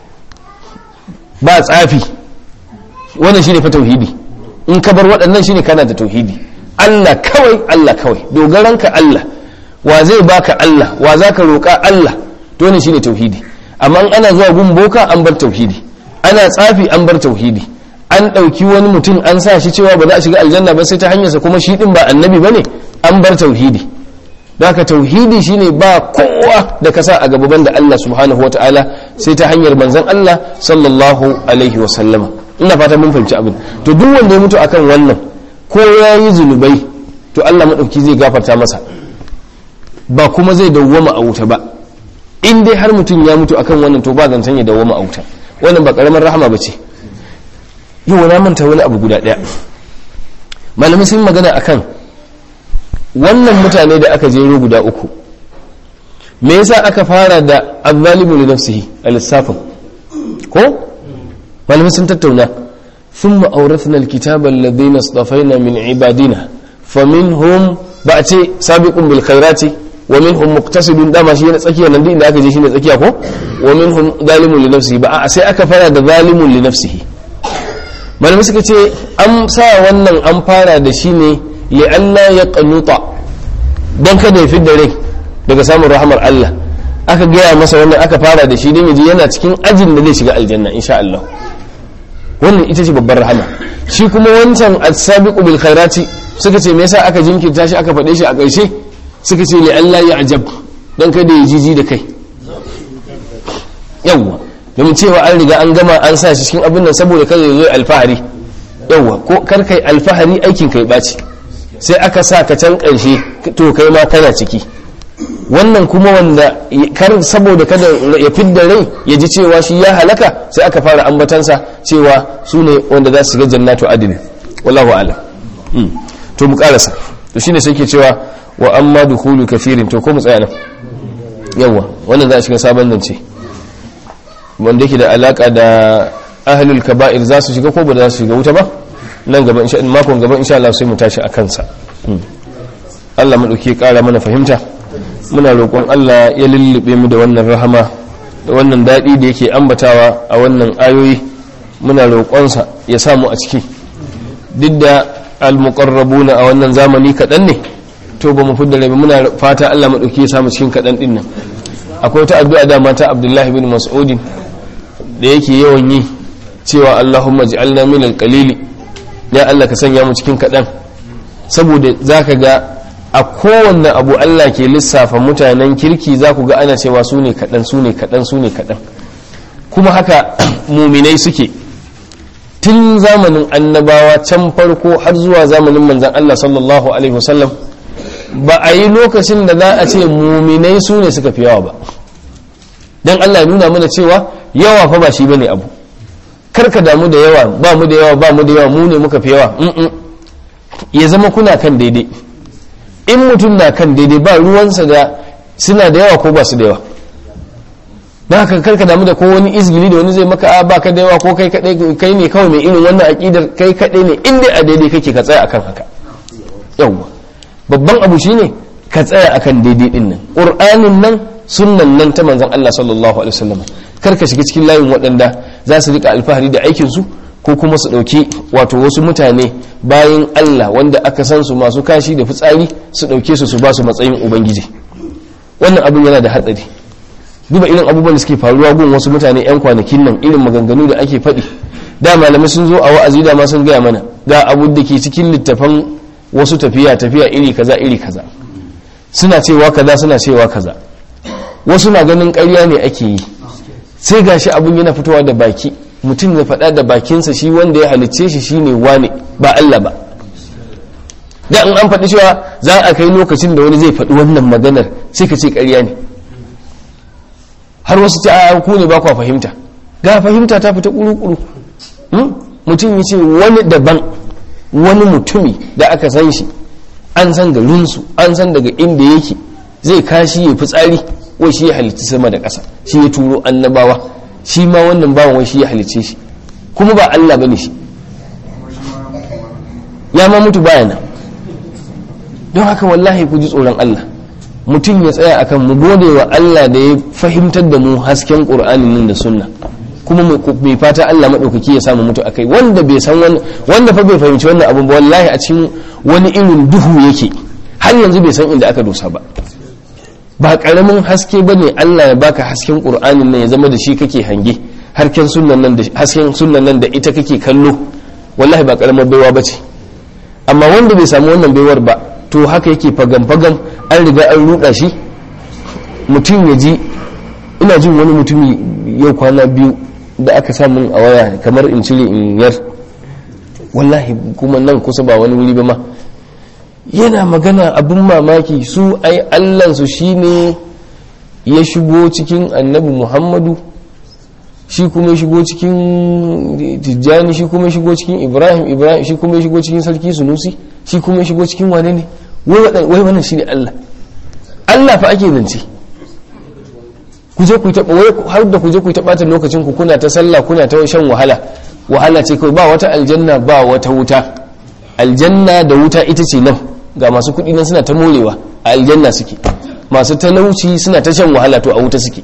ba tsafi wannan shine fa tauhidi in ka bar waɗannan shine kana da tauhidi Allah kawai Allah kawai dogaranka Allah wa zai baka Allah wa za ka roƙa Allah to ne shine tauhidi amma ana zuwa gun boka an bar tauhidi ana tsafi an bar tauhidi an ɗauki wani mutum an sa shi cewa ba za a shiga aljanna ba sai ta hanyarsa kuma shi ɗin ba annabi ba ne an bar tauhidi haka tauhidi shine ba kowa da ka sa a gaban da Allah subhanahu wa ta'ala sai ta hanyar manzon Allah sallallahu alaihi wa sallama ina fata mun fahimci abin to duk wanda ya mutu akan wannan ko ya yi zunubai to Allah maɗauki zai gafarta masa ba kuma zai dawwama a wuta ba in dai har mutum ya mutu akan wannan to ba zancen ya dawwama a wuta wannan ba karamar rahama ba ce yau na manta wani abu guda ɗaya malamai sun magana akan wannan mutane da aka jero guda uku me yasa aka fara da azzalimu li nafsihi a lissafin ko malamai sun tattauna ثم أورثنا الكتاب الذين اصطفينا من عبادنا فمنهم بأتي سابق بالخيرات ومنهم مقتصد دama shi ne tsakiya nan da aka je shi ne tsakiya ko wa minhum zalimun li nafsihi ba sai aka fara da zalimun li nafsihi malamai suka ce an sa wannan an fara da shi ne li alla ya qanuta dan kada ya fidda rai daga samun rahmar Allah aka gaya masa wannan aka fara da shi don yaji yana cikin ajin da zai shiga aljanna insha Allah wannan ita ce babbar rahama shi kuma wancan as-sabiqu bil khairati suka ce me yasa aka jinkirta shi aka faɗe shi a ƙarshe suka ce li Allah ya ajab dan kada ya jiji da kai yawwa domin cewa an riga an gama an sa shi cikin abin nan saboda kada ya zo alfahari yawwa ko kar kai alfahari aikin kai baci sai aka sa ka can ƙarshe to kai ma kana ciki wannan kuma wanda kar saboda kada ya fidda rai ya ji cewa shi ya halaka sai aka fara ambatansa cewa su ne wanda za su shiga jannatu adil wallahu alam to mu karasa to shine sai ke cewa wa amma dukhulu kathirin to ko mu tsaya nan yawa wannan za a shiga sabon zance wanda yake da alaka da ahlul kaba'ir za su shiga ko ba za su shiga wuta ba nan gaba insha makon gaba insha Allah sai mu tashi a kansa Allah madauki ya kara mana fahimta muna roƙon Allah ya lullube mu da wannan rahama da wannan daɗi da yake ambatawa a wannan ayoyi muna roƙonsa ya samu a ciki duk da almuqarrabuna a wannan zamani kaɗan ne to ba mu fidda rabi muna fata Allah maɗauki ya samu cikin kaɗan ɗin nan akwai wata addu'a da mata Abdullahi bin Mas'udin da yake yawan yi cewa Allahumma ij'alna min al-qalili ya Allah ka sanya mu cikin kaɗan saboda zaka ga a kowanne abu Allah ke lissafa mutanen kirki za ku ga ana cewa su ne kaɗan su ne kaɗan su ne kaɗan kuma haka muminai suke tun zamanin annabawa can farko har zuwa zamanin manzan Allah sallallahu alaihi wasallam ba a yi lokacin da za a ce muminai su ne suka fi yawa ba don Allah nuna mana cewa yawa fa ba shi bane abu karka damu da yawa ba mu da yawa ba mu da yawa mu ne muka fi yawa ya zama kuna kan daidai in mutum na kan daidai ba ruwansa da suna da yawa ko ba su da yawa ba ka karka damu da ko wani izgili da wani zai maka a baka da yawa ko kai kadai kai ne kawai mai irin wannan aqidar kai kadai ne in dai a daidai kake ka tsaya akan haka yawa babban abu shine ka tsaya akan daidai din nan qur'anin nan sunnan nan ta manzon Allah sallallahu alaihi wasallam kar ka shiga cikin layin waɗanda za su rika alfahari da aikinsu ko kuma su ɗauki wato wasu mutane bayan Allah wanda aka san su masu kashi da fitsari su ɗauke su su ba su matsayin ubangiji wannan abin yana da hatsari duba irin abubuwan da suke faruwa gun wasu mutane 'yan kwanakin nan irin maganganu da ake faɗi da malamai sun zo a wa'azi da ma sun gaya mana ga abu da ke cikin littafan wasu tafiya tafiya iri kaza iri kaza suna cewa kaza suna cewa kaza wasu na ganin ƙarya ne ake yi sai gashi abun yana fitowa da baki mutum ya faɗa da bakinsa shi wanda ya halicce shi shine wane ba Allah ba da in an faɗi cewa za a kai lokacin da wani zai faɗi wannan maganar sai ka ce ƙarya ne har wasu ta ku ne ba kwa fahimta ga fahimta ta fita ƙuru-ƙuru mutum ya ce wani daban wani mutumi da aka san shi an san garinsu an san daga inda yake zai kashi ya fitsari wai shi ya halitta sama da ƙasa shi ya turo annabawa shi ma wannan bawan wai shi ya halicce shi kuma ba Allah bane shi ya ma mutu baya nan don haka wallahi ku ji tsoron Allah mutum ya tsaya akan mu gode wa Allah da ya fahimtar da mu hasken Qur'anin nan da sunna kuma mai fata Allah maɗaukaki ya samu mutu akai wanda bai san wani wanda fa bai fahimci wannan abun ba wallahi a cikin wani irin duhu yake har yanzu bai san inda aka dosa ba ba karamin haske bane Allah ya baka hasken Qur'anin nan ya zama da shi kake hange harken sunnan nan da hasken sunnan nan da ita kake kallo wallahi ba karamar baiwa bace amma wanda bai samu wannan baiwar ba to haka yake fagam fagam an riga an ruɗa shi mutum ya ji ina jin wani mutumi yau kwana biyu da aka samun a waya kamar in cire in yar wallahi kuma nan kusa ba wani wuri ba ma yana magana abin mamaki su ai allansu shine ya shigo cikin annabi muhammadu shi kuma ya shigo cikin tijjani shi kuma ya shigo cikin ibrahim ibrahim shi kuma ya shigo cikin sarki sunusi shi kuma ya shigo cikin wane ne wai wannan shine allah allah fa ake zance ku je ku taɓa wai har da ku je ku taɓa ta lokacin ku kuna ta sallah kuna ta shan wahala wahala ce kawai ba wata aljanna ba wata wuta aljanna da wuta ita ce nan ga masu kuɗi nan suna ta morewa a aljanna suke masu talauci suna ta shan wahala to a wuta suke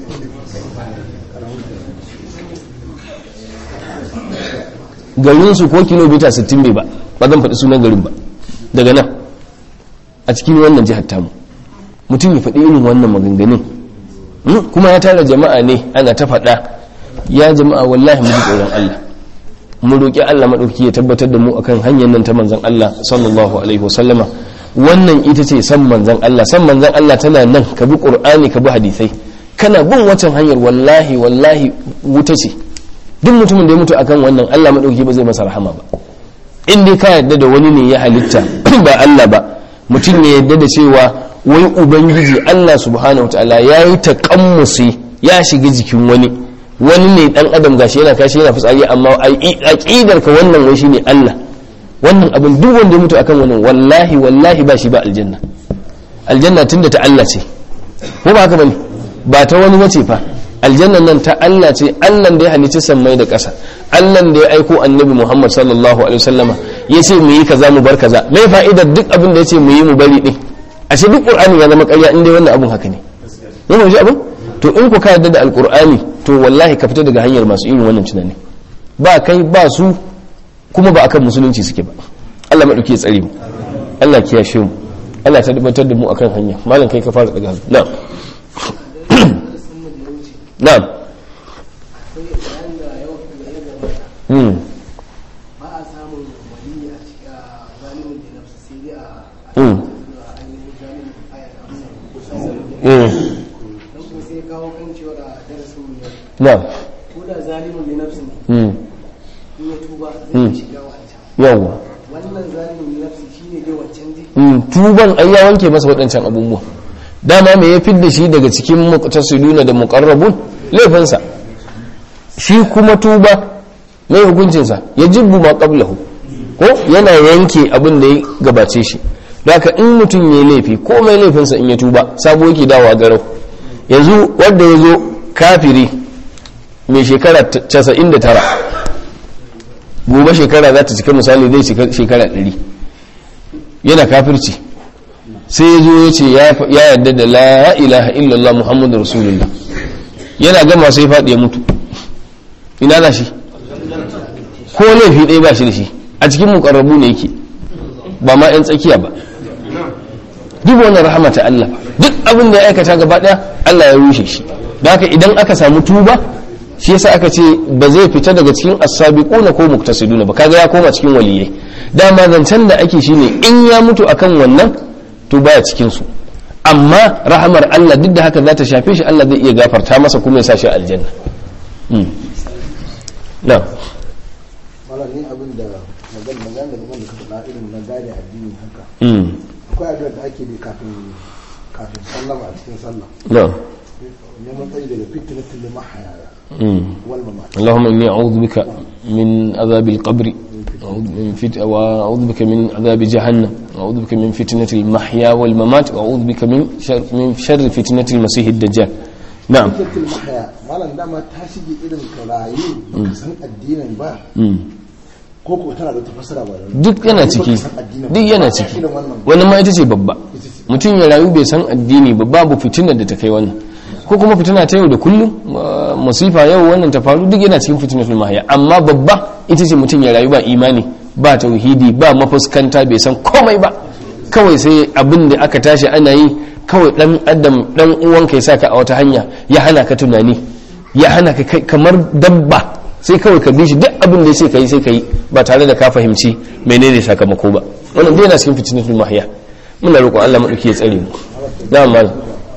garin su ko kilomita 60 bai ba ba zan faɗi sunan garin ba daga nan a cikin wannan jihar tamu mutum ya faɗi irin wannan maganganun kuma ya tara jama'a ne ana ta faɗa ya jama'a wallahi mu ji tsoron Allah mu roƙi Allah maɗauki ya tabbatar da mu akan hanyar nan ta manzon Allah sallallahu alaihi wasallama wannan ita ce san manzon Allah san manzon Allah tana nan ka bi Qur'ani ka bi hadisai kana bin wancan hanyar wallahi wallahi wuta ce duk mutumin da ya mutu akan wannan Allah maɗauki ba zai masa rahama ba in dai ka yarda da wani ne ya halitta ba Allah ba mutum ya yarda da cewa wai ubangiji Allah subhanahu wataala ya yi taƙammusi ya shiga jikin wani wani ne dan adam gashi yana kashi yana fitsari amma aqidar ka wannan wai shine Allah wannan abin duk wanda ya mutu akan wannan wallahi wallahi ba shi ba aljanna aljanna tunda ta Allah ce ko ba haka bane ba ta wani wace fa aljannan nan ta Allah ce Allah da ya halicci sammai da ƙasa Allah da ya aiko annabi Muhammad sallallahu alaihi wasallama yace mu yi kaza mu bar kaza mai fa'idar duk abin da yace mu yi mu bari din ashe duk qur'ani ya zama ƙarya inda wannan abun haka ne yana ji abin to in ku ka yarda da alqur'ani to wallahi ka fita daga hanyar masu irin wannan tunani ba kai ba su kuma ba akan musulunci suke ba Allah madauki ya tsare mu Allah ya kiyashe mu Allah ya tabbatar da mu akan hanya malam kai ka fara daga hannu na'am na'am hmm ba a samun wani a cikin zalimin da nafsu sai dai a hmm hmm don kuma sai kawo kan cewa da darasin mu yau na'am ko da zalimin da nafsu ne hmm in ya tuba zai iya shiga wancan yawwa wannan zalimin da nafsu shine dai wancan zai Mm, tuban ai ya wanke masa waɗancan abubuwa dama me ya fidda shi daga cikin muqtasiduna da muqarrabun laifinsa shi kuma tuba mai hukuncinsa ya jibbu ma qablahu ko yana yanke abin da ya gabace shi haka in mutum ya yi laifi ko mai laifinsa in ya tuba sabo yake dawowa garau yanzu wanda ya zo kafiri mai shekara 99 gobe shekara za ta cika misali zai cika shekara 100 yana kafirci sai ya zo ya ce ya yarda da la ilaha illallah muhammadu rasulullah yana gama sai faɗi ya mutu ina za shi ko laifi ɗaya ba shi da shi a cikin mukarrabu ne yake ba ma 'yan tsakiya ba duk wannan rahama ta Allah duk abin da ya aikata gaba ɗaya Allah ya rushe shi da haka idan aka samu tuba shi yasa aka ce ba zai fita daga cikin as-sabiquna ko muktasiduna ba kaga ya koma cikin waliyai dama zancen da ake shine in ya mutu akan wannan to baya cikin su amma rahamar Allah duk da haka za ta shafe shi Allah zai iya gafarta masa kuma ya sa shi aljanna na malam ni abin da magana magana da magana da ka faɗa irin na gane addini haka akwai addu'a da ake bi kafin kafin sallama a cikin sallah na neman tsayi daga fitnatul mahaya wal mamat اللهم إني أعوذ بك من عذاب القبر أعوذ من فت... وأعوذ بك من عذاب جهنم وأعوذ بك من فتنة المحيا والممات وأعوذ بك من شر, من شر فتنة المسيح الدجال نعم fitnatul mahaya malam dama ta shige irin ka rayu baka san addinin ba مم. ko ko tana da tafasara ba da duk yana ciki duk yana ciki wannan ma ita ce babba mutum ya rayu bai san addini ba babu fitinar da ta kai wannan ko kuma fitina ta yau da kullum uh, masifa yau wannan ta faru duk yana cikin fitinatul mahaya amma babba ita ce mutum ya rayu ba imani ba tauhidi ba mafuskanta bai san komai ba kawai sai abin da aka tashi ana yi kawai dan adam dan uwanka ya saka a wata hanya ya hana ka tunani ya hana ka kai kamar dabba sai kawai ka bi shi duk abin da ya ce ka yi sai ka yi ba tare da ka fahimci menene sakamako ba wannan dai yana cikin fitinatul mahya muna roƙon Allah madauki ya tsare mu da mal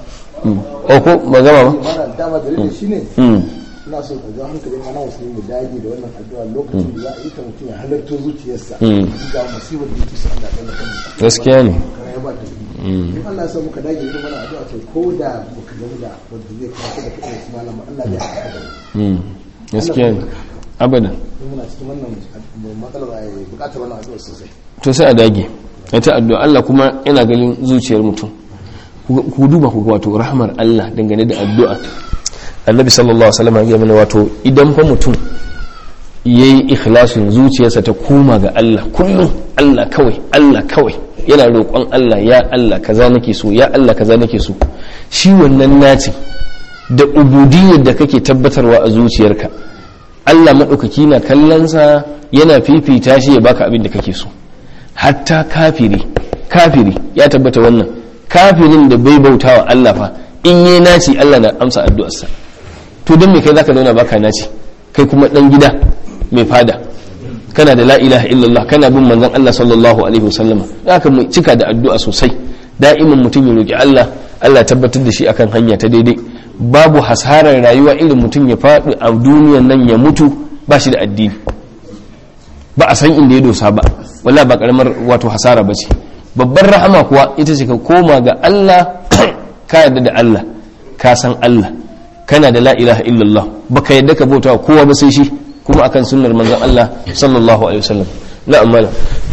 o ko ba gama ba malam dama dalilin shine mm ina so ka ga hankalin mana musulmi mu dage da wannan addu'a lokacin da za a yi ta mutum ya halarto zuciyarsa Mm. ga musibar da yake so Allah ya tsare kan gaskiya ne kana ya ba ta in Allah ya sa muka dage irin wannan addu'a to ko da muka gamu da wanda zai kawo da kuɗin su malama Allah ya haɗa da mu mm gaskiya ne abadan in muna cikin wannan matsalar a buƙatar wannan addu'a sosai to sai a dage a ta addu'a Allah kuma yana ganin zuciyar mutum ku ku duba ku ga wato rahmar Allah dangane da addu'a annabi sallallahu alaihi wasallam ya mana wato idan fa mutum yayi ikhlasin zuciyarsa ta koma ga Allah kullum Allah kawai Allah kawai yana roƙon Allah ya Allah kaza nake so ya Allah kaza nake so shi wannan naci da ubudiyyar da kake tabbatarwa a zuciyarka Allah maɗaukaki na kallonsa yana fifita shi ya baka abin da kake so hatta kafiri kafiri ya tabbata wannan kafirin da bai bauta wa Allah fa in yi naci Allah na amsa addu'arsa to don me kai zaka zauna baka naci kai kuma dan gida mai fada kana da la ilaha illallah kana bin manzon Allah sallallahu alaihi wasallama zaka mu cika da addu'a sosai da'iman mutum ya roki Allah Allah ya tabbatar da shi akan hanya ta daidai babu hasarar rayuwa irin mutum ya faɗi a duniyan nan ya mutu ba shi da addini ba a san inda ya dosa ba wala ba karamar wato hasara ba ce babbar rahama kuwa ita ce ka koma ga Allah ka yarda da Allah ka san Allah kana da la ilaha illallah baka yadda ka bauta wa kowa ba sai shi kuma akan sunnar manzon Allah sallallahu alaihi wasallam na'am malam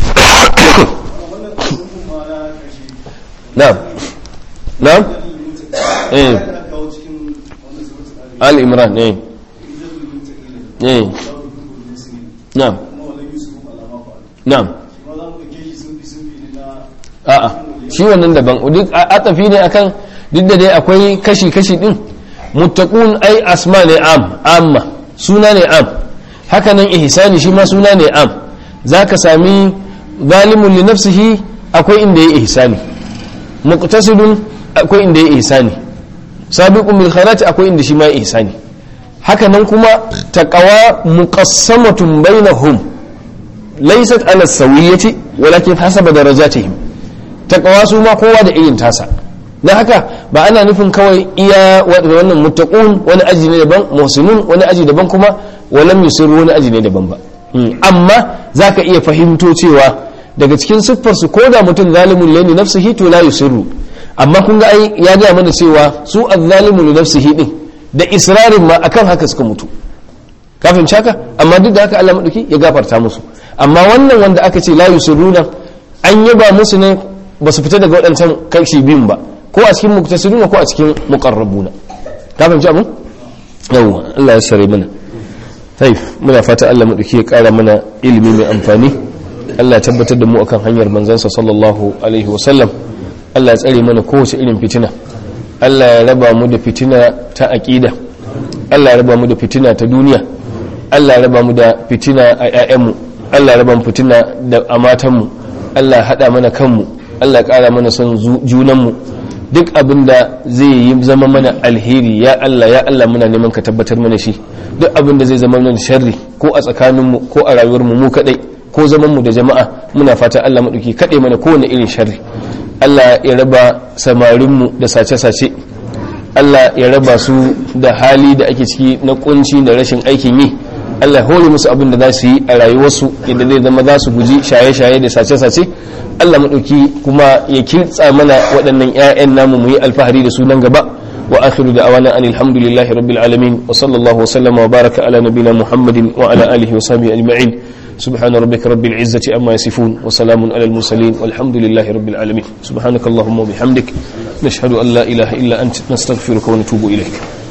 na'am na'am eh al imran eh eh na'am na'am a'a shi wannan daban duk atafi ne akan duk da dai akwai kashi-kashi din muttaqun ai asma ne am amma suna ne am haka nan ihsani shi ma suna ne am zaka sami zalimun li nafsihi akwai inda yayi ihsani muqtasidun akwai inda yayi ihsani sabiqun bil khairat akwai inda shi ma yayi ihsani haka nan kuma taqwa muqassamatun bainahum laysat ala sawiyati walakin hasaba darajatihim taqwa su ma kowa da irin tasa don haka ba ana nufin kawai iya wannan muttaqun wani aji ne daban muhsinun wani aji daban kuma walam yusiru wani aji ne daban ba amma zaka iya fahimto cewa daga cikin siffar su koda mutum zalimun lani nafsihi to la yusiru amma kun ga ai ya ga mana cewa su azzalimu li nafsihi din da israrin ma akan haka suka mutu kafin haka amma duk da haka Allah madauki ya gafarta musu amma wannan wanda aka ce la yusiruna an yaba musu ne ba su fita daga waɗancan kashi biyun ba ko a cikin muktasiruna ko a cikin muqarrabuna ka fahimci abin yawa Allah ya sare mana taif muna fata Allah madauki ya kara mana ilimi mai amfani Allah ya tabbatar da mu akan hanyar manzansa sallallahu alaihi wa sallam Allah ya tsare mana kowace irin fitina Allah ya raba mu da fitina ta aqida Allah ya raba mu da fitina ta duniya Allah ya raba mu da fitina a 'ya'yanmu Allah ya raba mu fitina da a matanmu Allah ya haɗa mana kanmu Allah ya ƙara mana son junanmu duk abin da zai yi zama mana alheri ya Allah ya Allah muna neman ka tabbatar mana shi duk abin da zai zama mana sharri ko a tsakaninmu ko a rayuwarmu mu kadai ko zaman mu da jama'a muna fata Allah maɗauki kaɗai mana kowane irin sharri Allah ya raba samarinmu da sace-sace Allah ya raba su da hali da ake ciki na kunci da rashin aikin yi Allah ya hore musu abin da za su yi a rayuwarsu yadda zai zama za su guji shaye-shaye da sace-sace Allah maɗauki kuma ya kitsa mana waɗannan 'ya'yan namu mu yi alfahari da su nan gaba wa akhiru da awana an alhamdulillahi rabbil alamin wa sallallahu wa sallama wa baraka ala nabina muhammadin wa ala alihi wa sahbihi ajma'in سبحان ربك رب العزة أما يصفون وسلام على المرسلين والحمد لله رب العالمين سبحانك اللهم وبحمدك نشهد أن لا إله إلا أنت نستغفرك ونتوب إليك